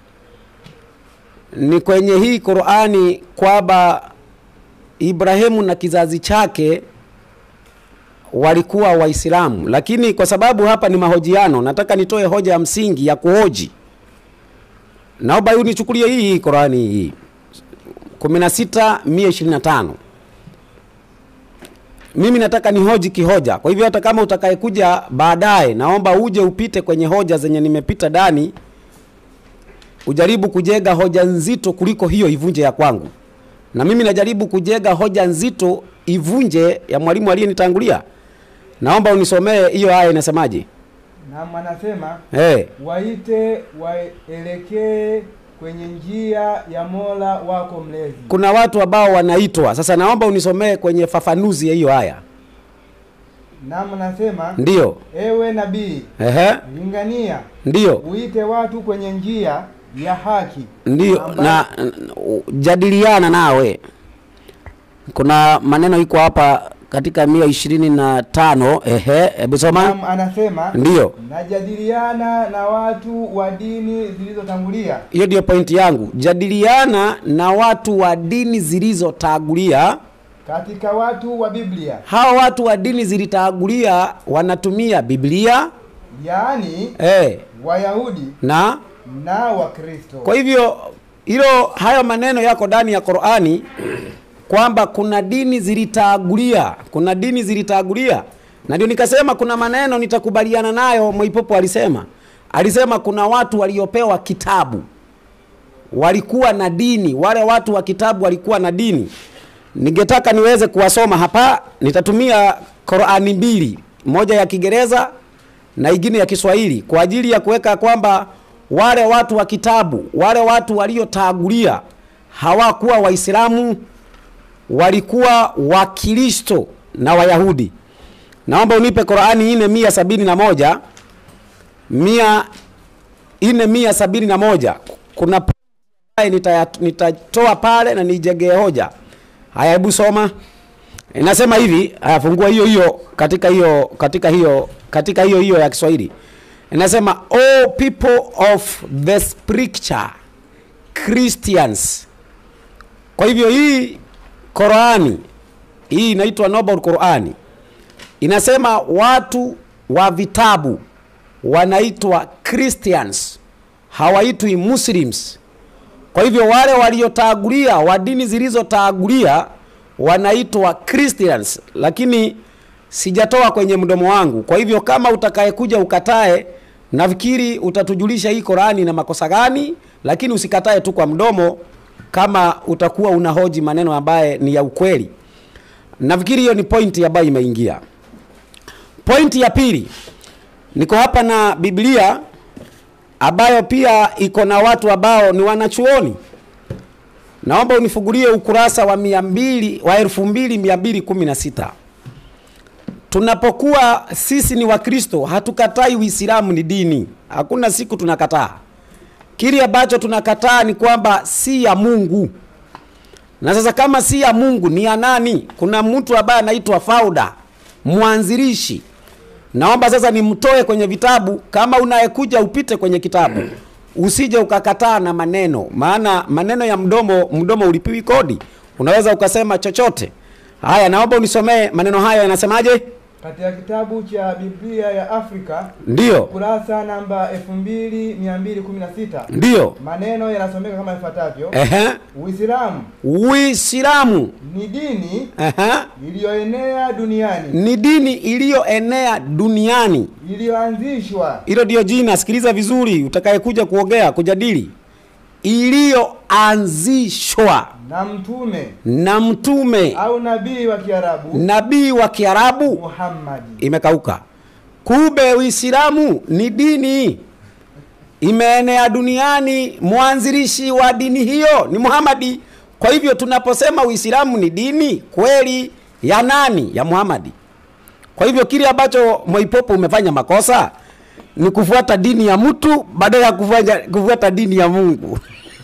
ni kwenye hii Qur'ani kwamba Ibrahimu na kizazi chake walikuwa Waislamu, lakini kwa sababu hapa ni mahojiano, nataka nitoe hoja ya msingi ya kuhoji. Naomba hiyo nichukulie hii hii Qur'ani hii 16 125 mimi nataka nihoji kihoja. Kwa hivyo hata kama utakayekuja baadaye, naomba uje upite kwenye hoja zenye nimepita ndani, ujaribu kujenga hoja nzito kuliko hiyo ivunje ya kwangu, na mimi najaribu kujenga hoja nzito ivunje ya mwalimu aliyenitangulia. Naomba unisomee hiyo aya inasemaje? Naam, anasema Hey, waite waelekee kwenye njia ya Mola wako mlezi. kuna watu ambao wanaitwa sasa. Naomba unisomee kwenye fafanuzi ya hiyo aya. Naam, anasema Ndiyo, ewe nabii, ehe, lingania ndiyo, uite watu kwenye njia ya haki ndiyo, ambayo- na n- jadiliana nawe. Kuna maneno iko hapa katika mia ishirini na tano. Ehe, hebu soma. Naam, anasema Ndiyo, najadiliana na watu wa dini zilizotangulia hiyo ndio pointi yangu. Jadiliana na watu wa dini zilizotangulia. katika watu wa Biblia, Hawa watu wa dini zilitangulia wanatumia Biblia yaani eh, Wayahudi na na Wakristo. Kwa hivyo hilo hayo maneno yako ndani ya Qur'ani kwamba kuna dini zilitangulia, kuna dini zilitangulia, na ndio nikasema kuna maneno nitakubaliana nayo. Mwaipopo alisema alisema kuna watu waliopewa kitabu walikuwa na dini, wale watu wa kitabu walikuwa na dini. Ningetaka niweze kuwasoma hapa, nitatumia Qur'ani mbili, moja ya Kiingereza na ingine ya Kiswahili kwa ajili ya kuweka kwamba wale watu wa kitabu, wale watu waliotangulia hawakuwa Waislamu, walikuwa Wakristo na Wayahudi. Naomba unipe Qur'ani ine mia sabini na moja mia ine mia sabini na moja kuna p- nitaya- nitatoa pale na nijengee hoja. Haya, hebu soma. Inasema hivi, haya fungua hiyo hiyo katika hiyo katika hiyo katika hiyo hiyo ya Kiswahili. Inasema all people of the scripture Christians. Kwa hivyo hii Qurani hii inaitwa Noble Qurani. Inasema watu wa vitabu wanaitwa Christians, hawaitwi Muslims. Kwa hivyo wale waliotangulia wa dini zilizotangulia wanaitwa Christians, lakini sijatoa kwenye mdomo wangu. Kwa hivyo kama utakayekuja ukatae, nafikiri utatujulisha hii Qurani na makosa gani, lakini usikatae tu kwa mdomo kama utakuwa unahoji maneno ambaye ni ya ukweli. Nafikiri hiyo ni pointi ambayo imeingia. Pointi ya pili, niko hapa na Biblia ambayo pia iko na watu ambao ni wanachuoni. Naomba unifungulie ukurasa wa mia mbili wa elfu mbili mia mbili kumi na sita. Tunapokuwa sisi ni Wakristo, hatukatai Uislamu ni dini, hakuna siku tunakataa. Kile ambacho tunakataa ni kwamba si ya Mungu. Na sasa kama si ya Mungu ni ya nani? Kuna mtu ambaye anaitwa founder, mwanzilishi. Naomba sasa nimtoe kwenye vitabu. Kama unayekuja upite kwenye kitabu, usije ukakataa na maneno, maana maneno ya mdomo, mdomo ulipiwi kodi, unaweza ukasema chochote. Haya, naomba unisomee maneno hayo yanasemaje? Katika kitabu cha Biblia ya Afrika Ndiyo, kurasa namba 2216 ndiyo, maneno yanasomeka kama ifuatavyo: ehe, Uislamu Uislamu ni dini ehe, iliyoenea duniani ni dini iliyoenea duniani. iliyoanzishwa Hilo ndio jina, sikiliza vizuri, utakayekuja kuongea kujadili, iliyo iliyoanzishwa na mtume na mtume au nabii wa Kiarabu nabii wa Kiarabu Muhammadi. imekauka. Kumbe Uislamu ni dini imeenea duniani, mwanzilishi wa dini hiyo ni Muhamadi. Kwa hivyo tunaposema Uislamu ni dini kweli ya nani? Ya Muhamadi. Kwa hivyo kile ambacho Mwaipopo umefanya makosa ni kufuata dini ya mtu badala ya kufuata, kufuata dini ya Mungu.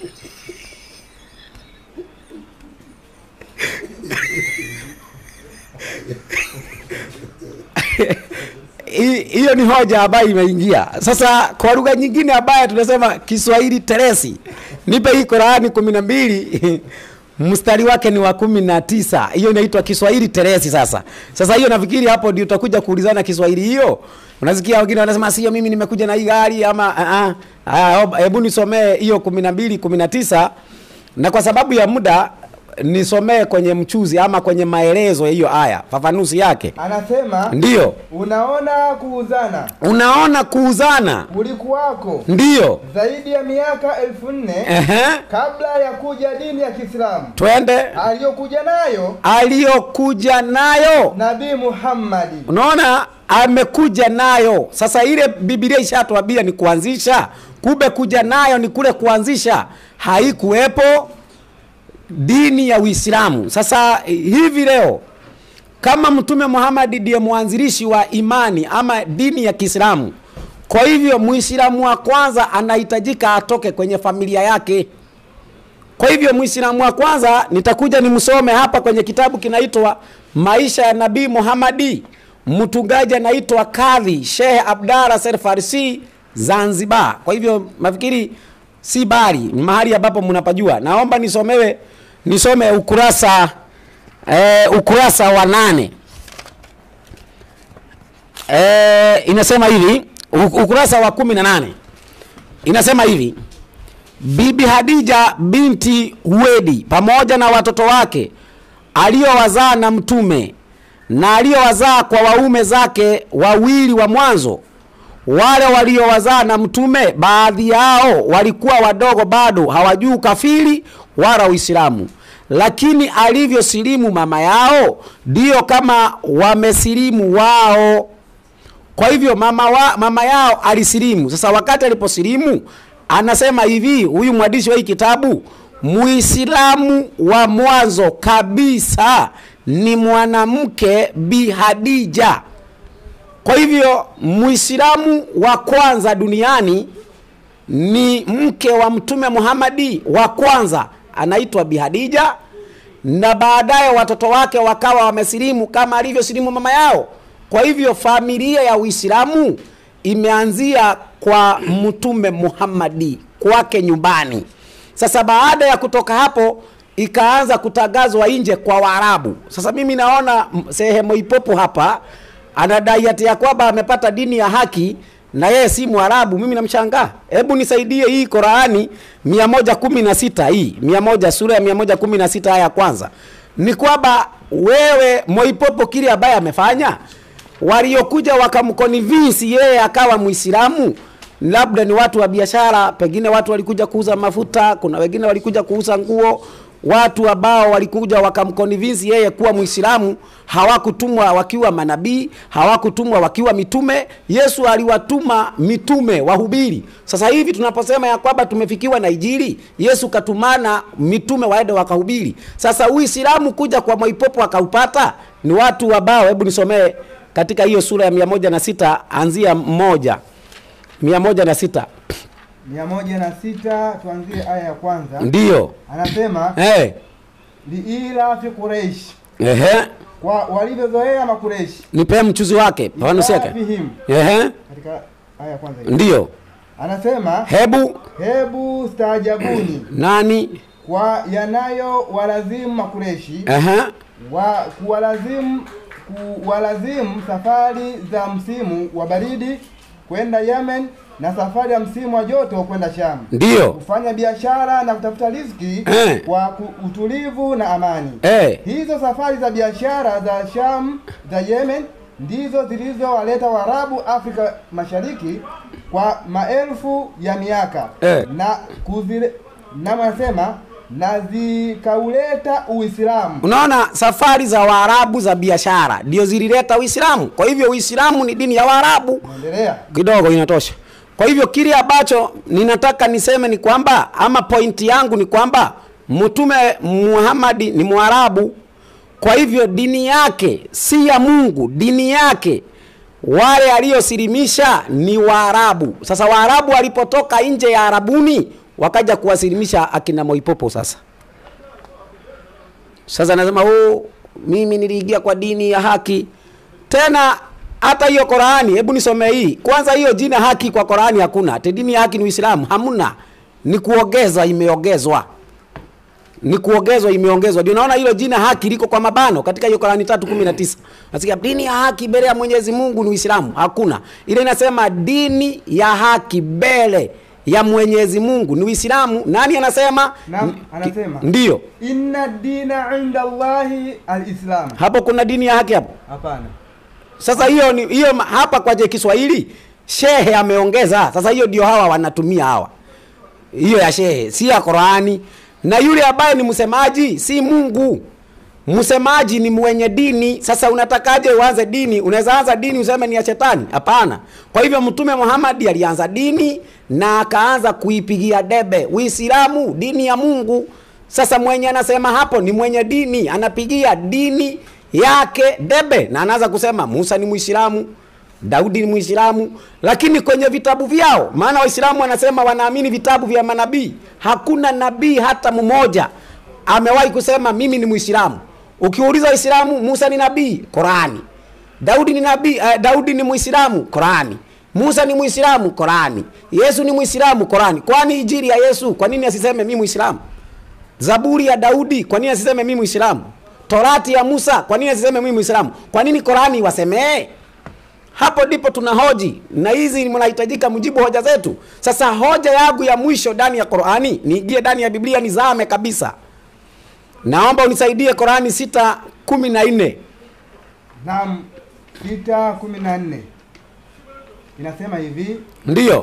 Hi- hiyo ni hoja ambayo imeingia sasa. Kwa lugha nyingine ambayo tunasema Kiswahili teresi, nipe hii Qurani kumi na mbili mstari wake ni wa kumi na tisa. Hiyo inaitwa Kiswahili teresi. Sasa sasa hiyo nafikiri hapo ndio utakuja kuulizana Kiswahili hiyo. Unasikia wengine wanasema sio, mimi nimekuja na hii gari ama ah, ah, ah, hebu nisomee hiyo kumi na mbili kumi na tisa na kwa sababu ya muda nisomee kwenye mchuzi ama kwenye maelezo ya hiyo aya, fafanuzi yake. Anasema Ndiyo, unaona kuuzana unaona kuuzana, ulikuwako ndiyo. zaidi ya miaka elfu nne Ehe, kabla ya kuja dini ya Kiislamu twende aliyokuja nayo aliyokuja nayo. Nabii Muhammadi. Unaona, amekuja nayo. Sasa ile Biblia ishatuambia ni kuanzisha, kumbe kuja nayo ni kule kuanzisha. Haikuwepo dini ya Uislamu. Sasa hivi leo kama Mtume Muhammad ndiye mwanzilishi wa imani ama dini ya Kiislamu, kwa hivyo Muislamu wa kwanza anahitajika atoke kwenye familia yake. Kwa hivyo Muislamu wa kwanza nitakuja nimsome hapa kwenye kitabu kinaitwa Maisha ya Nabii Muhammadi. Mtungaji anaitwa Kadhi Sheikh Abdalla Said Farsi Zanzibar. Kwa hivyo nafikiri si bali ni mahali ambapo mnapajua. Naomba nisomewe nisome ukurasa eh, ukurasa wa nane. Eh, inasema hivi u- ukurasa wa kumi na nane inasema hivi Bibi Hadija binti Huwedi pamoja na watoto wake aliowazaa na mtume na aliowazaa kwa waume zake wawili wa mwanzo. Wale waliowazaa na mtume, baadhi yao walikuwa wadogo, bado hawajui ukafiri wala Uislamu, lakini alivyosilimu mama yao, ndiyo kama wamesilimu wao. Kwa hivyo mama, wa, mama yao alisilimu. Sasa wakati aliposilimu, anasema hivi huyu mwandishi wa hii kitabu, Muislamu wa mwanzo kabisa ni mwanamke Bi Hadija. Kwa hivyo Muislamu wa kwanza duniani ni mke wa Mtume Muhammadi wa kwanza anaitwa Bi Hadija, na baadaye watoto wake wakawa wamesilimu kama alivyosilimu mama yao. Kwa hivyo familia ya Uislamu imeanzia kwa Mtume Muhammadi kwake nyumbani. Sasa baada ya kutoka hapo ikaanza kutangazwa nje kwa Waarabu. Sasa mimi naona m- sehemu ipopo hapa anadai ati ya kwamba amepata dini ya haki na yeye si Mwarabu. Mimi namshangaa. Hebu nisaidie hii Qurani 116 hii 100 sura ya 116 aya ya kwanza, ni kwamba wewe Moipopo kile ambaye amefanya waliokuja wakamkonvinsi yeye akawa Muislamu, labda ni watu wa biashara, pengine watu walikuja kuuza mafuta, kuna wengine walikuja kuuza nguo. Watu ambao walikuja wakamkonvinsi yeye kuwa Muislamu hawakutumwa wakiwa manabii, hawakutumwa wakiwa mitume. Yesu aliwatuma mitume wahubiri. Sasa hivi tunaposema ya kwamba tumefikiwa na Injili, Yesu katumana mitume waende wakahubiri. Sasa Uislamu kuja kwa Mwaipopo akaupata ni watu ambao, hebu nisomee katika hiyo sura ya mia moja na sita anzia moja mia moja na sita mia moja na sita tuanzie aya ya kwanza. ndiyo Anasema hey. liilafi Quraish, Ehe. kwa walivyozoea Makureishi nipe mchuzi wake fafanuzi yake Ilafihim. Ehe. katika aya ya kwanza hiyo. ndiyo Anasema hebu hebu staajabuni nani kwa yanayo walazimu Makureshi Ehe. wa kuwalazimu kuwalazimu safari za msimu wa baridi kwenda Yemen na safari ya msimu wa joto kwenda Sham, ndiyo kufanya biashara na kutafuta riziki Eh. kwa ku- utulivu na amani. Eh. Hizo safari za biashara za Sham za Yemen ndizo zilizowaleta Waarabu Afrika Mashariki kwa maelfu ya miaka Eh. na kuzile, Naam, anasema na zikauleta Uislamu. Unaona, safari za Waarabu za biashara ndio zilileta Uislamu. Kwa hivyo Uislamu ni dini ya Waarabu. Endelea. kidogo inatosha. Kwa hivyo kile ambacho ninataka niseme ni kwamba ama pointi yangu ni kwamba Mtume Muhammad ni Mwarabu. Kwa hivyo dini yake si ya Mungu, dini yake wale aliyosilimisha ni Waarabu. Sasa Waarabu walipotoka nje ya Arabuni wakaja kuwasilimisha akina Moipopo sasa sasa nasema oh, mimi niliingia kwa dini ya haki. Tena hata hiyo Qurani, hebu nisomee hii kwanza. Hiyo jina haki kwa Qurani hakuna. Ati dini ya haki ni Uislamu, hamna. Ni kuongeza, imeongezwa, ni kuongezwa, imeongezwa. Ndio naona hilo jina haki liko kwa mabano katika hiyo Qurani 3:19. Nasikia dini ya haki mbele ya Mwenyezi Mungu ni Uislamu, hakuna. Ile inasema dini ya haki mbele ya Mwenyezi Mungu ni Uislamu. Nani anasema? Naam, N- anasema. ki- Ndiyo. Inna dina inda Allahi alislam. hapo kuna dini ya haki hapo Hapana. sasa hiyo ni hiyo ma- hapa kwa je Kiswahili shehe ameongeza sasa hiyo ndio hawa wanatumia hawa hiyo ya shehe si ya Qurani na yule ambaye ni msemaji si Mungu msemaji ni mwenye dini sasa unatakaje uanze dini unaweza anza dini useme ni ya shetani hapana kwa hivyo mtume Muhammad alianza dini na akaanza kuipigia debe Uislamu dini ya Mungu sasa mwenye anasema hapo ni mwenye dini anapigia dini yake debe na anaanza kusema Musa ni Muislamu Daudi ni Muislamu, lakini kwenye vitabu vyao, maana Waislamu wanasema wanaamini vitabu vya manabii. Hakuna nabii hata mmoja amewahi kusema mimi ni Muislamu. Ukiuliza Waislamu, Musa ni nabii, Qurani. Daudi ni nabii, uh, Daudi ni Muislamu, Qurani. Musa ni Muislamu, Qurani. Yesu ni Muislamu, Qurani. Kwani injili ya Yesu, kwa nini asiseme mimi Muislamu? Zaburi ya Daudi, kwa nini asiseme mimi Muislamu? Torati ya Musa, kwa nini asiseme mimi Muislamu? Kwa nini Qurani wasemee? Hapo ndipo tuna hoji na hizi mnahitajika mjibu hoja zetu. Sasa hoja yangu ya mwisho ndani ya Qurani, niingie ndani ya Biblia nizame kabisa. Naomba unisaidie Qurani sita kumi na nne. Naam, sita kumi na nne inasema hivi Ndiyo.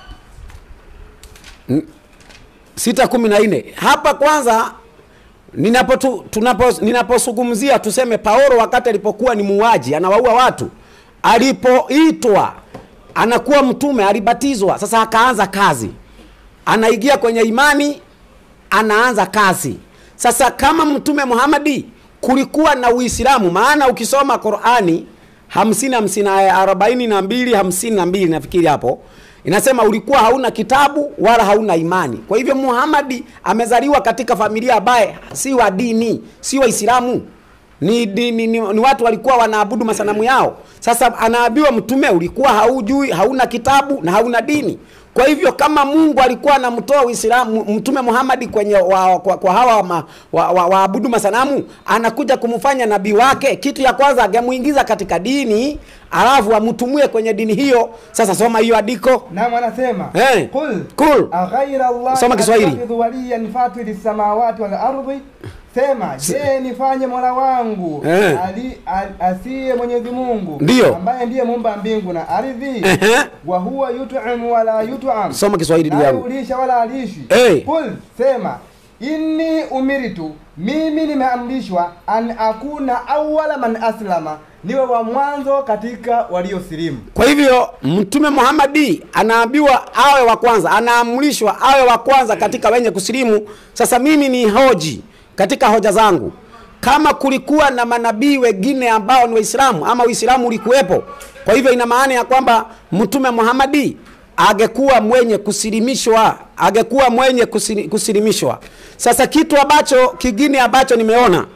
N- sita kumi na nne. Hapa kwanza ninapo tu, tunapo ninaposungumzia tuseme Paulo wakati alipokuwa ni muuaji anawaua watu, alipoitwa anakuwa mtume, alibatizwa, sasa akaanza kazi, anaingia kwenye imani, anaanza kazi. Sasa kama mtume Muhammadi kulikuwa na Uislamu, maana ukisoma Qurani hamsini hamsini na arobaini na mbili hamsini na mbili nafikiri hapo inasema ulikuwa hauna kitabu wala hauna imani. Kwa hivyo Muhammadi amezaliwa katika familia ambaye si wa dini, si Waislamu ni, ni, ni, ni, ni watu walikuwa wanaabudu masanamu yao. Sasa anaambiwa mtume, ulikuwa haujui, hauna kitabu na hauna dini. Kwa hivyo kama Mungu alikuwa anamtoa Uislamu mtume Muhammad kwenye wa, kwa, kwa hawa ma, wa, wa, waabudu masanamu, anakuja kumfanya nabii wake, kitu ya kwanza angemuingiza katika dini, alafu amtumie kwenye dini hiyo. Sasa soma hiyo andiko. Naam, anasema Eh, qul qul. aghaira Allah Soma Kiswahili. attakhidhu waliyan fatiri samawati wal ardi, sema je, nifanye mola wangu Eh. ali, al, asiye Mwenyezi Mungu Ndiyo. ambaye ndiye muumba mbingu na ardhi Ehe. wa huwa yut'im wala yut'am, Soma Kiswahili ndugu naye yangu. ulisha wala alishi. Eh. Qul, sema inni umiritu, mimi nimeamrishwa an akuna awwala man aslama, niwe wa mwanzo katika waliosilimu. Kwa hivyo Mtume Muhammadi anaambiwa awe wa kwanza, anaamrishwa awe wa kwanza katika wenye kusilimu. Sasa mimi ni hoji katika hoja zangu, kama kulikuwa na manabii wengine ambao ni Waislamu ama Uislamu ulikuwepo, kwa hivyo ina maana ya kwamba Mtume Muhammadi angekuwa mwenye kusilimishwa, angekuwa mwenye kusili- kusilimishwa. Sasa kitu ambacho kingine ambacho nimeona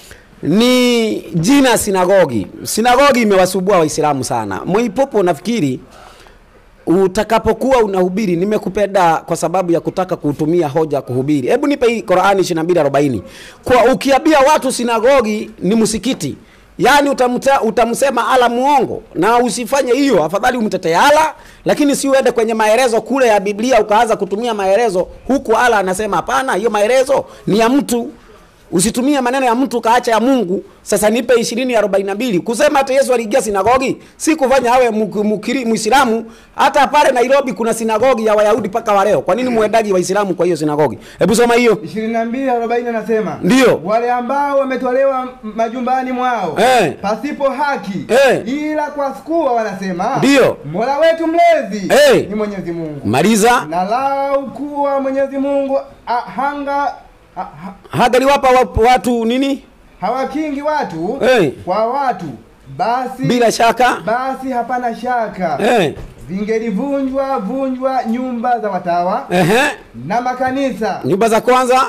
ni jina sinagogi. Sinagogi imewasubua Waislamu sana. Mwipopo nafikiri utakapokuwa unahubiri, nimekupenda kwa sababu ya kutaka kutumia hoja kuhubiri. Hebu nipe hii Qur'ani 22:40. Kwa ukiambia watu sinagogi ni msikiti, yaani utamta, utamsema ala muongo, na usifanye hiyo. Afadhali umtetee ala, lakini si uende kwenye maelezo kule ya Biblia ukaanza kutumia maelezo huku ala anasema hapana, hiyo maelezo ni ya mtu usitumie maneno ya mtu kaacha ya mungu sasa nipe ishirini arobaini na mbili kusema hata yesu aliingia sinagogi si kufanya awe muk- mukiri- mwislamu hata pale nairobi kuna sinagogi ya wayahudi mpaka wa leo kwa nini muendaji waislamu kwa hiyo sinagogi hebu soma hiyo ishirini na mbili arobaini anasema Ndiyo. wale ambao wametolewa m- majumbani mwao Eh. pasipo haki Eh. ila kwa kuwa wanasema Ndiyo. mola wetu mlezi Eh. ni mwenyezi mungu maliza na lau kuwa mwenyezi mungu a- hanga a- ha- hagaliwapa wa- watu nini hawakingi watu Eh. kwa watu basi bila shaka basi hapana shaka eh. vingelivunjwa vunjwa nyumba za watawa Ehe. na makanisa nyumba za kwanza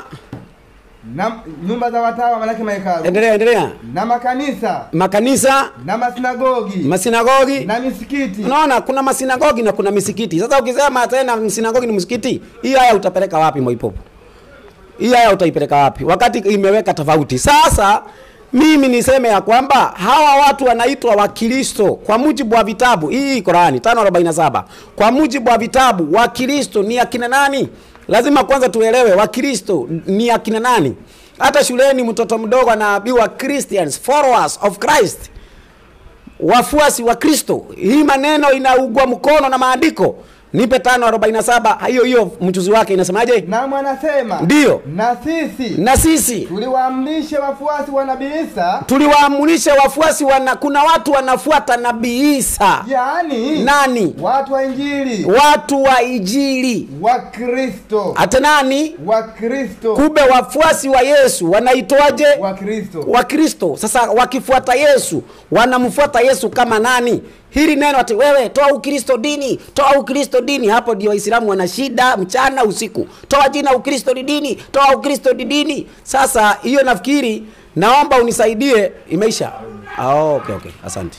na nyumba za watawa manake mahekalu endelea endelea na makanisa makanisa na masinagogi masinagogi na misikiti unaona kuna masinagogi na kuna misikiti sasa ukisema tena msinagogi ni msikiti hii haya utapeleka wapi mwaipopo hii haya utaipeleka wapi wakati imeweka tofauti sasa mimi niseme ya kwamba hawa watu wanaitwa wakristo kwa mujibu wa vitabu hii Qurani 547 kwa mujibu wa vitabu wakristo ni akina nani lazima kwanza tuelewe wakristo ni akina nani hata shuleni mtoto mdogo anaambiwa christians followers of christ wafuasi wa kristo hii maneno inaugwa mkono na maandiko nipe tano arobaini na saba hiyo hiyo mchuzi wake inasemaje na mwanasema Ndiyo. na sisi na sisi tuliwaamrisha wafuasi wa nabii Isa tuliwaamulisha wafuasi wana kuna watu wanafuata nabii isa yaani nani watu wa injili watu wa ijili wa Kristo hata nani wa Kristo kumbe wafuasi wa yesu wanaitwaje wa Kristo wa kristo sasa wakifuata yesu wanamfuata yesu kama nani hili neno ati wewe toa ukristo dini toa ukristo dini hapo ndio waislamu wana shida mchana usiku toa jina ukristo ni dini toa ukristo ni dini sasa hiyo nafikiri naomba unisaidie imeisha ah, okay, okay. asante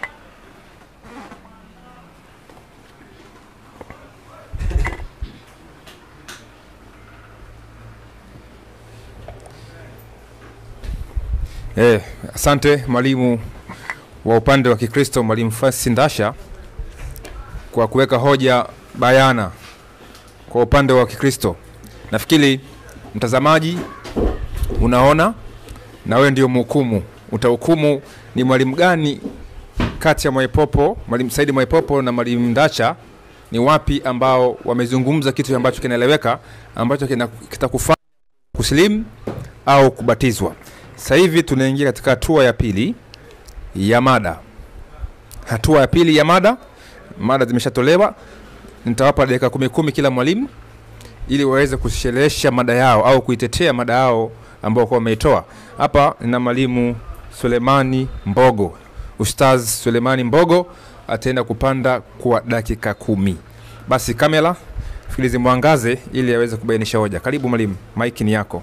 Eh, asante mwalimu wa upande wa Kikristo mwalimu Francis Ndasha kwa kuweka hoja bayana kwa upande wa Kikristo. Nafikiri mtazamaji unaona na wewe ndio mhukumu. Utahukumu ni mwalimu gani kati ya Mwaipopo, mwalimu Saidi Mwaipopo na mwalimu Ndacha ni wapi ambao wamezungumza kitu ambacho kinaeleweka ambacho kina- kitakufanya kusilimu au kubatizwa. Sasa hivi tunaingia katika hatua ya pili ya mada. Hatua ya pili ya mada, mada zimeshatolewa. Nitawapa dakika kumi kumi kila mwalimu ili waweze kusherehesha mada yao au kuitetea mada yao ambao kwa wameitoa. Hapa nina mwalimu Sulemani Mbogo, Ustaz Sulemani Mbogo ataenda kupanda kwa dakika kumi. Basi kamera fikiri zimwangaze ili aweze kubainisha hoja. Karibu mwalimu, maiki ni yako.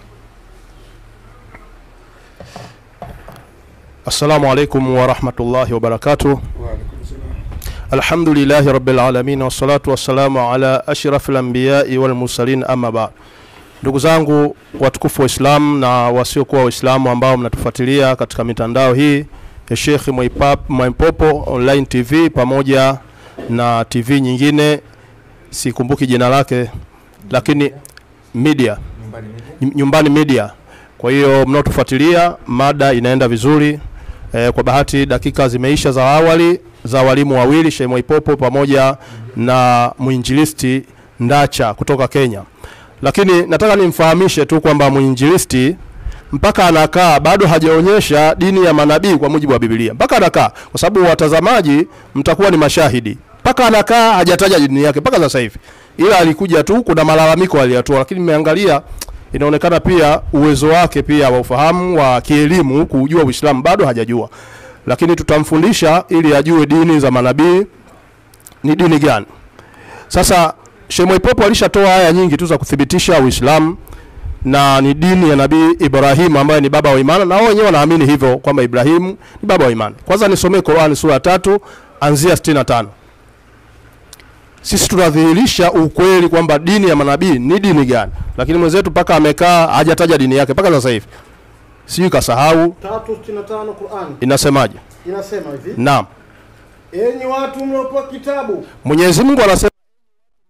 السلام عليكم ورحمة الله وبركاته الحمد لله رب العالمين والصلاة والسلام على أشرف الأنبياء والمرسلين أما بعد ndugu zangu watukufu wa Islam na wasiokuwa Waislamu ambao mnatufuatilia katika mitandao hii ya Sheikh Mwaipap- Mwaipopo Online TV pamoja na TV nyingine sikumbuki jina lake lakini media nyumbani media kwa hiyo mnaotufuatilia mada inaenda vizuri e, kwa bahati dakika zimeisha za awali za walimu wawili Sheikh Mwaipopo pamoja na mwinjilisti Ndacha kutoka Kenya lakini nataka nimfahamishe tu kwamba mwinjilisti mpaka anakaa bado hajaonyesha dini ya manabii kwa mujibu wa Biblia, mpaka anakaa, kwa sababu watazamaji mtakuwa ni mashahidi. Mpaka anakaa hajataja dini yake mpaka sasa hivi, ila alikuja tu, kuna malalamiko aliyatoa, lakini nimeangalia inaonekana pia uwezo wake pia wa ufahamu wa kielimu kujua Uislamu bado hajajua, lakini tutamfundisha ili ajue dini za manabii ni dini gani. Sasa Sheikh Mwaipopo alishatoa aya nyingi tu za kuthibitisha Uislamu na ni dini ya Nabii Ibrahim ambaye ni baba wa imani, na wao wenyewe wanaamini hivyo kwamba Ibrahimu ni baba wa imani. Kwanza nisomee Qur'an sura ya tatu anzia 65. Sisi tunadhihirisha ukweli kwamba dini ya manabii ni dini gani, lakini mwenzetu mpaka amekaa hajataja dini yake mpaka sasa hivi, sijui kasahau. 365 Qur'an Inasemaje? inasema hivi: Naam, enyi watu mliopewa kitabu, Mwenyezi Mungu anasema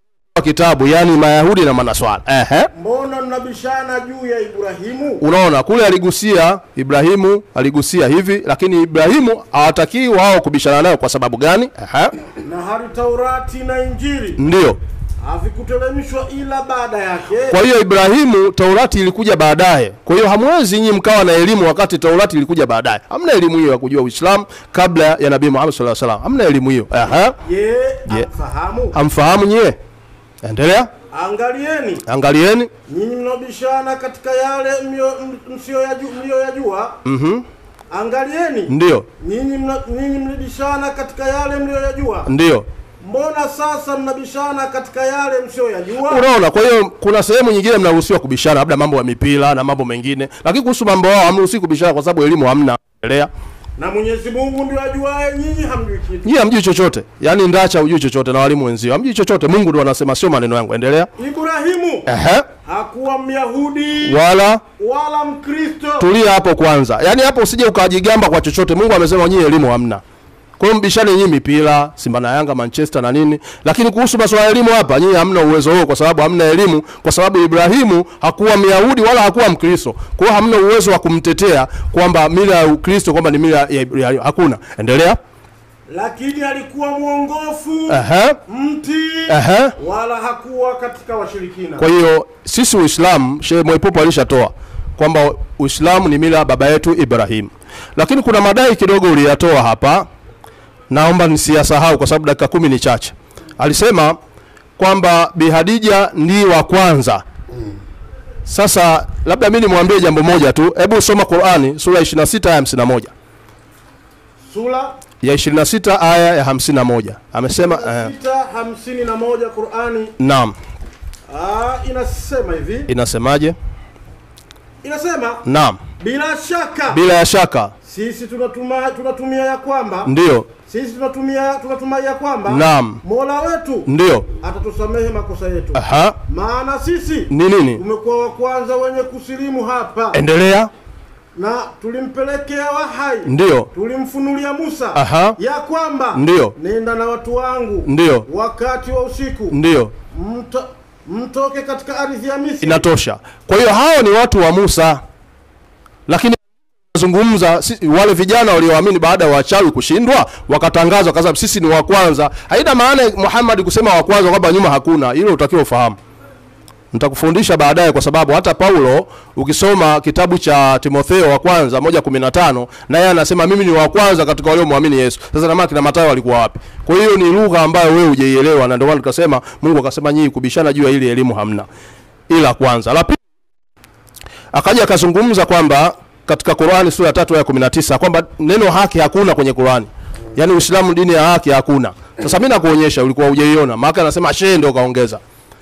kitabu yani mayahudi na manaswara ehe mbona mnabishana juu ya Ibrahimu? unaona kule aligusia ibrahimu aligusia hivi lakini ibrahimu hawatakii wao kubishana nayo kwa sababu gani ehe Na hali Taurati na Injili ndio havikuteremshwa ila baada yake. kwa hiyo ibrahimu taurati ilikuja baadaye kwa hiyo hamwezi nyinyi mkawa na elimu wakati taurati ilikuja baadaye hamna elimu hiyo ya kujua uislamu kabla ya nabii muhammad sallallahu alaihi wasallam hamna elimu hiyo ehe Je, Je. amfahamu? hamfahamu nyie endelea Angalieni angalieni nyinyi mnaobishana katika yale mlio- m- msiyoyaju- mliyoyajua. mhm Angalieni ndio nyinyi mna- nyinyi mlibishana katika yale mliyoyajua. ndio Mbona sasa mnabishana katika yale msiyoyajua? unaona kwa hiyo kuna sehemu nyingine mnaruhusiwa kubishana labda mambo ya mipira na mambo mengine lakini kuhusu mambo yao hamruhusiwi kubishana kwa sababu elimu hamna endelea Na Mwenyezi Mungu ndio ajuaye, nyinyi hamjui kitu. nyie hamjui chochote yaani ndacha hujui chochote na walimu wenzio hamjui chochote mungu ndo anasema sio maneno yangu endelea Ibrahimu ehe hakuwa Myahudi wala wala Mkristo. tulia hapo kwanza yaani hapo usije ukajigamba kwa chochote mungu amesema nyie elimu hamna kwa hiyo mbishane nyinyi mipira simba na yanga manchester na nini lakini kuhusu masuala ya elimu hapa nyinyi hamna uwezo huo kwa sababu hamna elimu kwa sababu ibrahimu hakuwa myahudi wala hakuwa mkristo kwa hiyo hamna uwezo wa kumtetea kwamba mila ya ukristo kwamba ni mila ya ibrahimu hakuna endelea Lakini alikuwa mwongofu Ehe, mti ehe. wala hakuwa katika washirikina. kwa hiyo sisi uislamu shehe mwaipopo alishatoa kwamba uislamu ni mila ya baba yetu ibrahim lakini kuna madai kidogo uliyatoa hapa naomba nisiyasahau kwa sababu dakika kumi ni chache alisema kwamba bi hadija ndi wa kwanza sasa labda mi nimwambie jambo moja tu hebu soma qurani sura ya 26 aya 51 Sura ya 26 aya ya 51 amesema eh, sita hamsini na moja Qurani naam ah, inasema hivi, inasemaje inasema naam bila shaka bila ya shaka sisi tunatuma, tunatumia ya kwamba ndio sisi tunatumia tunatumai ya kwamba Naam. Mola wetu ndio atatusamehe makosa yetu, aha maana sisi ni nini tumekuwa wa kwanza wenye kusilimu hapa endelea na tulimpelekea wahai ndio tulimfunulia Musa Aha. ya kwamba Ndio. nenda na watu wangu Ndio. wakati wa usiku ndio mto, mtoke katika ardhi ya Misri inatosha kwa hiyo hao ni watu wa musa lakini zungumza si, wale vijana walioamini baada ya wachawi kushindwa wakatangaza wakasema sisi ni wa kwanza haina maana muhammad kusema wa kwanza kwamba nyuma hakuna hilo utakiwa ufahamu nitakufundisha baadaye kwa sababu hata paulo ukisoma kitabu cha timotheo wa kwanza moja kumi na tano naye anasema mimi ni wa kwanza katika waliomwamini yesu sasa namaa kina matayo walikuwa wapi kwa hiyo ni lugha ambayo wewe hujaielewa na ndio maana tukasema mungu akasema nyinyi kubishana juu ya ili elimu hamna ila kwanza la pili akaja akazungumza kwamba katika Qur'ani sura ya tatu aya 19 kwamba neno haki hakuna kwenye Qur'ani. Yaani Uislamu dini ya haki hakuna. Sasa mimi nakuonyesha ulikuwa hujaiona. Maana anasema shehe ndio kaongeza.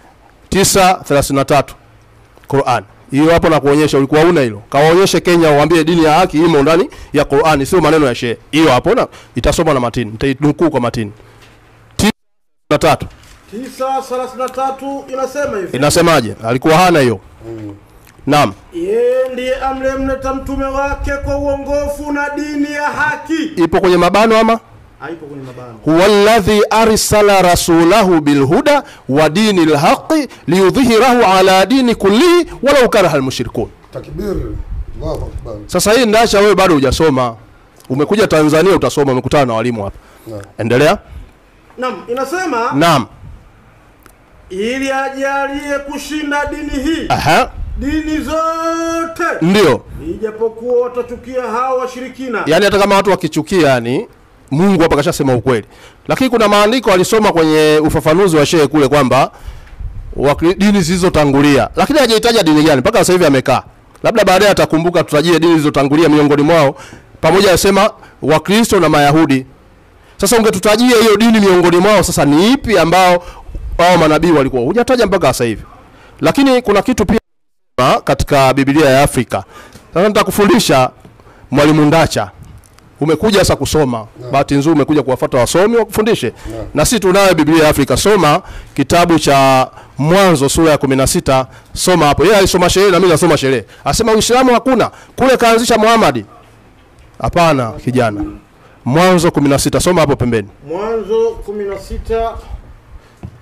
9:33 Qur'an. Hiyo hapo nakuonyesha ulikuwa una hilo. Kawaonyeshe Kenya uambie dini ya haki imo ndani ya Qur'ani sio maneno ya shehe. Hiyo hapo na itasoma na matini. Nitainukuu kwa matini. 9:33 tisa thelathini na tatu inasema hivi inasemaje? Alikuwa hana hiyo. Naam. yeye ndiye amlemleta mtume wake kwa uongofu na dini ya haki Ipo kwenye mabano ama? haipo kwenye mabano huwa alladhi arsala rasulahu bilhuda wa dini lhaqi liyudhhirahu ala dini kullihi walau karaha almushrikun. Takbir. Allahu akbar. Sasa hii ndacha wewe bado hujasoma, umekuja Tanzania utasoma, umekutana na walimu hapa. Naam. Endelea. nam inasema Naam. ili ajalie kushinda dini hii Aha. dini zote Ndio. ijapokuwa watachukia hao washirikina Yaani hata kama watu wakichukia, yani Mungu hapa kashasema ukweli, lakini kuna maandiko alisoma kwenye ufafanuzi wa shehe kule kwamba wakri- dini zilizotangulia, lakini hajahitaja dini gani mpaka sasa hivi amekaa. Labda baadaye atakumbuka, tutajie dini zilizotangulia miongoni mwao, pamoja anasema Wakristo na Mayahudi. Sasa ungetutajia hiyo dini miongoni mwao, sasa ni ipi ambao hao manabii walikuwa? Hujataja mpaka sasa hivi, lakini kuna kitu pia katika Biblia ya Afrika. Sasa nitakufundisha mwalimu Ndacha umekuja sasa kusoma bahati nzuri umekuja kuwafuata wasomi wakufundishe na sisi tunayo biblia ya afrika soma kitabu cha mwanzo sura ya 16 soma hapo yeye alisoma sherehe na mimi nasoma sherehe asema uislamu hakuna kule kaanzisha muhamadi hapana kijana mwanzo 16 soma hapo pembeni mwanzo 16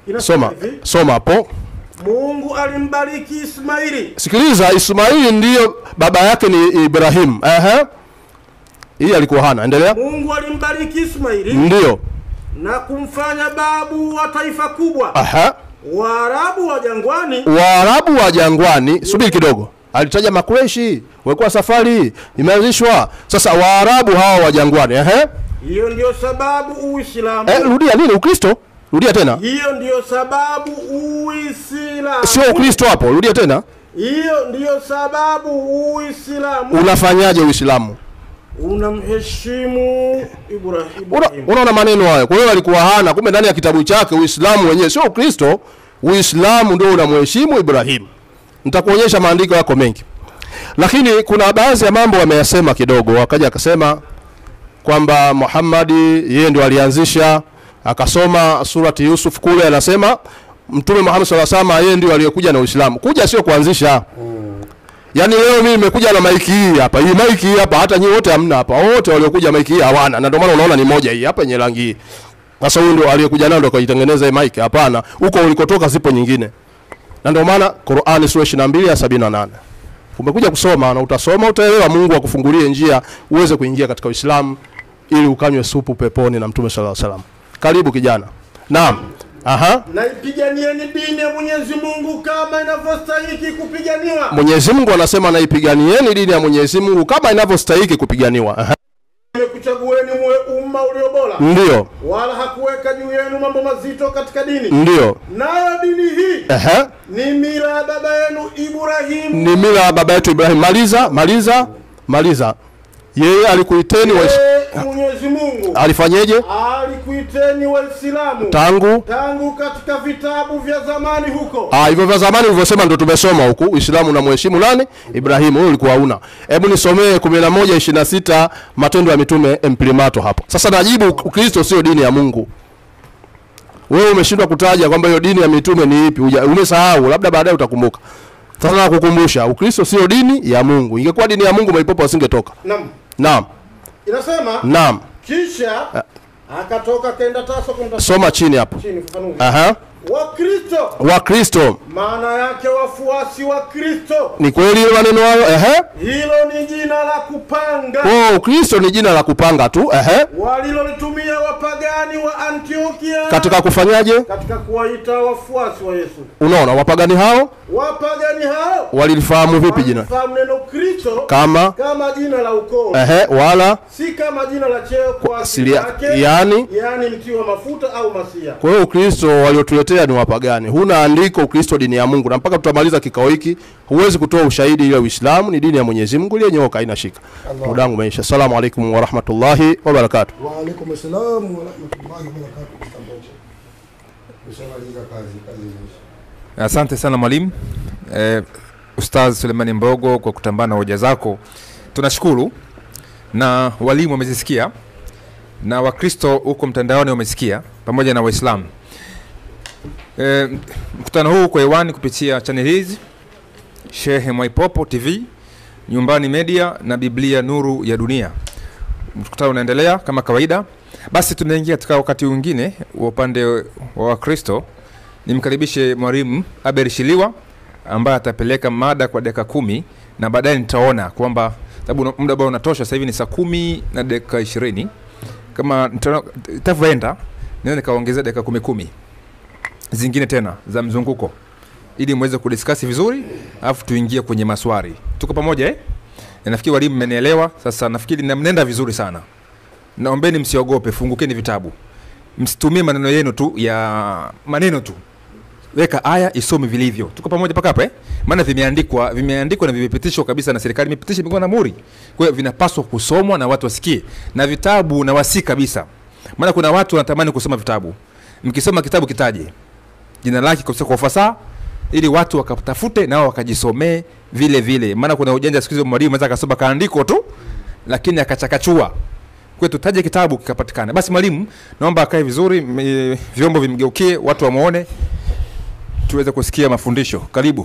Inasema soma hivi, soma hapo Mungu alimbariki Ismaili sikiliza ismaili ndiyo baba yake ni ibrahim Ehe. hii alikuwa hana endelea Mungu alimbariki Ismaili ndiyo na kumfanya babu wa taifa kubwa. Aha. Waarabu wa jangwani waarabu wa jangwani subiri kidogo alitaja makureshi wekuwa safari imeanzishwa sasa waarabu hawa wa jangwani Ehe. hiyo ndiyo sababu Uislamu. Eh, rudia nini ukristo rudia tena Hiyo ndiyo sababu Uislamu. sio ukristo hapo rudia tena Hiyo ndiyo sababu Uislamu unafanyaje uislamu unamheshimu Ibrahim. Una- unaona maneno hayo kwa hiyo alikuwa hana kumbe ndani ya kitabu chake uislamu wenyewe sio ukristo uislamu ndio unamheshimu ibrahimu nitakuonyesha maandiko yako mengi lakini kuna baadhi ya mambo wameyasema kidogo wakaja akasema kwamba muhammadi yeye ndio alianzisha akasoma surati yusuf kule anasema mtume muhammad saa salama yeye ndio aliyekuja na uislamu kuja sio kuanzisha yaani leo mimi nimekuja na maiki hii hapa hii maiki hii hapa hata nyinyi wote hamna hapa wote waliokuja maiki hii hawana na ndio maana unaona ni moja hii hapa yenye rangi hii sasa huyu ndio aliyekuja nayo ndio kaitengeneza hii maiki hapana huko ulikotoka zipo nyingine na ndio maana Qur'ani sura 22 ya 78 umekuja kusoma na utasoma utaelewa Mungu akufungulie njia uweze kuingia katika Uislamu ili ukanywe supu peponi na Mtume sallallahu alaihi wasallam karibu kijana naam aha Naipiganieni dini ya Mwenyezi Mungu kama inavyostahiki kupiganiwa. Mwenyezi Mungu anasema naipiganieni dini ya Mwenyezi Mungu kama inavyostahiki kupiganiwa aha Nimekuchagueni muwe umma ulio bora, ndio wala hakuweka juu yenu mambo mazito katika dini. ndio Nayo dini hii ehe ni mila ya baba yenu Ibrahimu. ni mila ya baba yetu Ibrahim. Maliza, maliza, maliza. Yeye alikuiteni wa Ee Mwenyezi Mungu alifanyeje alikuiteni Waislamu tangu tangu katika vitabu vya zamani huko Ah, hivyo vya zamani ulivyosema ndo tumesoma huku. Uislamu unamheshimu nani? Ibrahimu. Wewe ulikuwa una. Hebu nisomee 11 26 Matendo ya Mitume imprimato hapo. Sasa najibu Ukristo sio dini ya Mungu. Wewe umeshindwa kutaja kwamba hiyo dini ya mitume ni ipi? Uja- Umesahau, labda baadaye utakumbuka. Sasa nakukumbusha, Ukristo sio dini ya Mungu. Ingekuwa dini ya Mungu maipopo wasingetoka. Naam. Naam. Inasema Naam. kisha akatoka kaenda Taso kumtafuta Soma chini hapo. chini fafanua. Aha. Wakristo Wakristo. maana yake wafuasi wa Kristo. Ni kweli hiyo maneno hayo? Ehe. Hilo ni jina la kupanga Oh, Ukristo ni jina la kupanga tu. Ehe. walilolitumia wapagani wa Antiokia Katika kufanyaje? katika kuwaita wafuasi wa Yesu. Unaona, wapagani hao Wapagani hao walilifahamu vipi jina? walifahamu neno Kristo Kama kama jina la ukoo, ehe, wala si kama jina la cheo kwa asili asilia- yake, yani- yani mti wa mafuta au masia. kwa hiyo Ukristo waliotuletea ni wapagani. Huna andiko Ukristo dini ya Mungu, na mpaka tutamaliza kikao hiki huwezi kutoa ushahidi ile Uislamu ni dini ya Mwenyezi Mungu iliyonyooka, haina shika. Muda wangu umeisha. Assalamu alaikum wa rahmatullahi wa barakatuh. Wa alaikum assalam wa rahmatullahi wa barakatuh. Nishamaliza kazi, kazi imeisha. Asante sana mwalimu eh, Ustaz Sulemani Mbogo kwa kutambana na hoja zako, tunashukuru na walimu wamezisikia na Wakristo huko mtandaoni wamesikia pamoja na Waislamu. Eh, mkutano huu uko hewani kupitia channel hizi Shehe Mwaipopo TV, Nyumbani Media na Biblia Nuru ya Dunia. Mkutano unaendelea kama kawaida. Basi tunaingia katika wakati mwingine wa upande wa Wakristo nimkaribishe mwalimu Aber Shiliwa ambaye atapeleka mada kwa dakika kumi na baadaye nitaona kwamba sababu una- muda ambao unatosha sasa hivi ni saa kumi na dakika ishirini kama nitaona- itavyoenda naweza nikaongezea dakika kumi kumi zingine tena za mzunguko ili muweze kudiskasi vizuri alafu tuingie kwenye maswali tuko pamoja eh? Na nafikiri walimu mmenielewa sasa nafikiri na- mnaenda vizuri sana naombeni msiogope fungukeni vitabu msitumie maneno yenu tu ya maneno tu weka aya isome vilivyo tuko pamoja mpaka hapa eh? maana vimeandikwa vimeandikwa na vimepitishwa kabisa na serikali imepitisha imekuwa na muri kwa hiyo vinapaswa kusomwa na watu wasikie na vitabu na wasi kabisa maana kuna watu wanatamani kusoma vitabu mkisoma kitabu kitaje jina lake kabisa kwa ufasaha ili watu wakatafute nao wakajisomee vile vile maana kuna ujanja siku hizi mwalimu anaweza akasoma kaandiko tu lakini akachakachua kwetu taje kitabu kikapatikana basi mwalimu naomba akae vizuri m- vyombo vimgeukie watu wamwone tuweze kusikia mafundisho karibu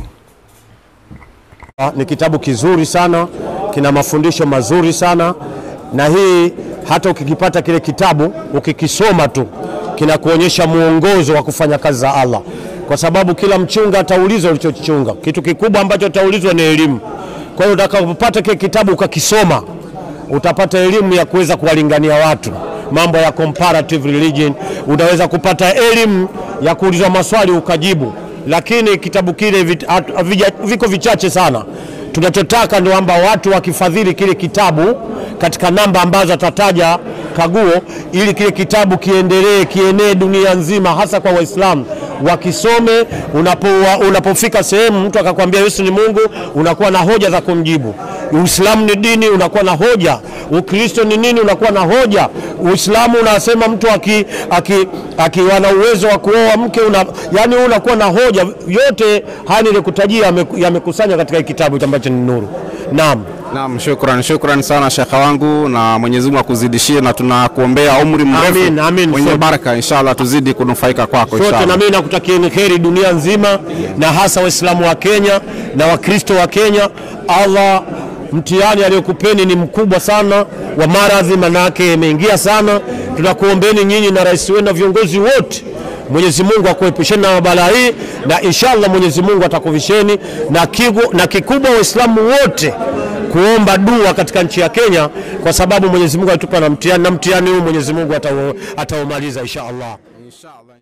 Ah, Ni kitabu kizuri sana, kina mafundisho mazuri sana, na hii hata ukikipata kile kitabu ukikisoma tu kinakuonyesha mwongozo wa kufanya kazi za Allah, kwa sababu kila mchunga ataulizwa ulichochunga. Kitu kikubwa ambacho ataulizwa ni elimu. Kwa hiyo utakapopata kile kitabu ukakisoma, utapata elimu ya kuweza kuwalingania watu mambo ya comparative religion, utaweza kupata elimu ya kuulizwa maswali ukajibu, lakini kitabu kile vit- hat- havija- viko vichache sana. Tunachotaka ni kwamba watu wakifadhili kile kitabu katika namba ambazo atataja Kaguo, ili kile kitabu kiendelee kienee dunia nzima, hasa kwa Waislamu wakisome. Unapo, unapofika sehemu mtu akakwambia Yesu ni Mungu, unakuwa na hoja za kumjibu. Uislamu ni dini, unakuwa na hoja. Ukristo ni nini, unakuwa na hoja. Uislamu unasema mtu aki, aki, akiwa na uwezo wa kuoa mke una, yani wewe unakuwa na hoja. Yote haya nilikutajia yame- yamekusanywa katika hiki kitabu ambacho ni nuru. Naam. Naam, shukran, shukran sana shekha wangu, na Mwenyezi Mungu akuzidishie, na tunakuombea umri mrefu Amin, amin, mwenye sote. baraka, inshallah tuzidi kunufaika kwako sote inshallah. na mimi nakutakieni kheri dunia nzima na hasa waislamu wa Kenya na wakristo wa Kenya. Allah, mtihani aliyokupeni ni mkubwa sana wa maradhi, manake imeingia sana. Tunakuombeni nyinyi na rais wenu na viongozi wote Mwenyezi Mungu akuepusheni na balaa hii, na inshallah Mwenyezi Mungu atakuvisheni na, kigu, na kikubwa Waislamu wote kuomba dua katika nchi ya Kenya, kwa sababu Mwenyezi Mungu alitupa na mtihani, na mtihani huu Mwenyezi Mungu atau- ataumaliza insha Allah. Inshallah.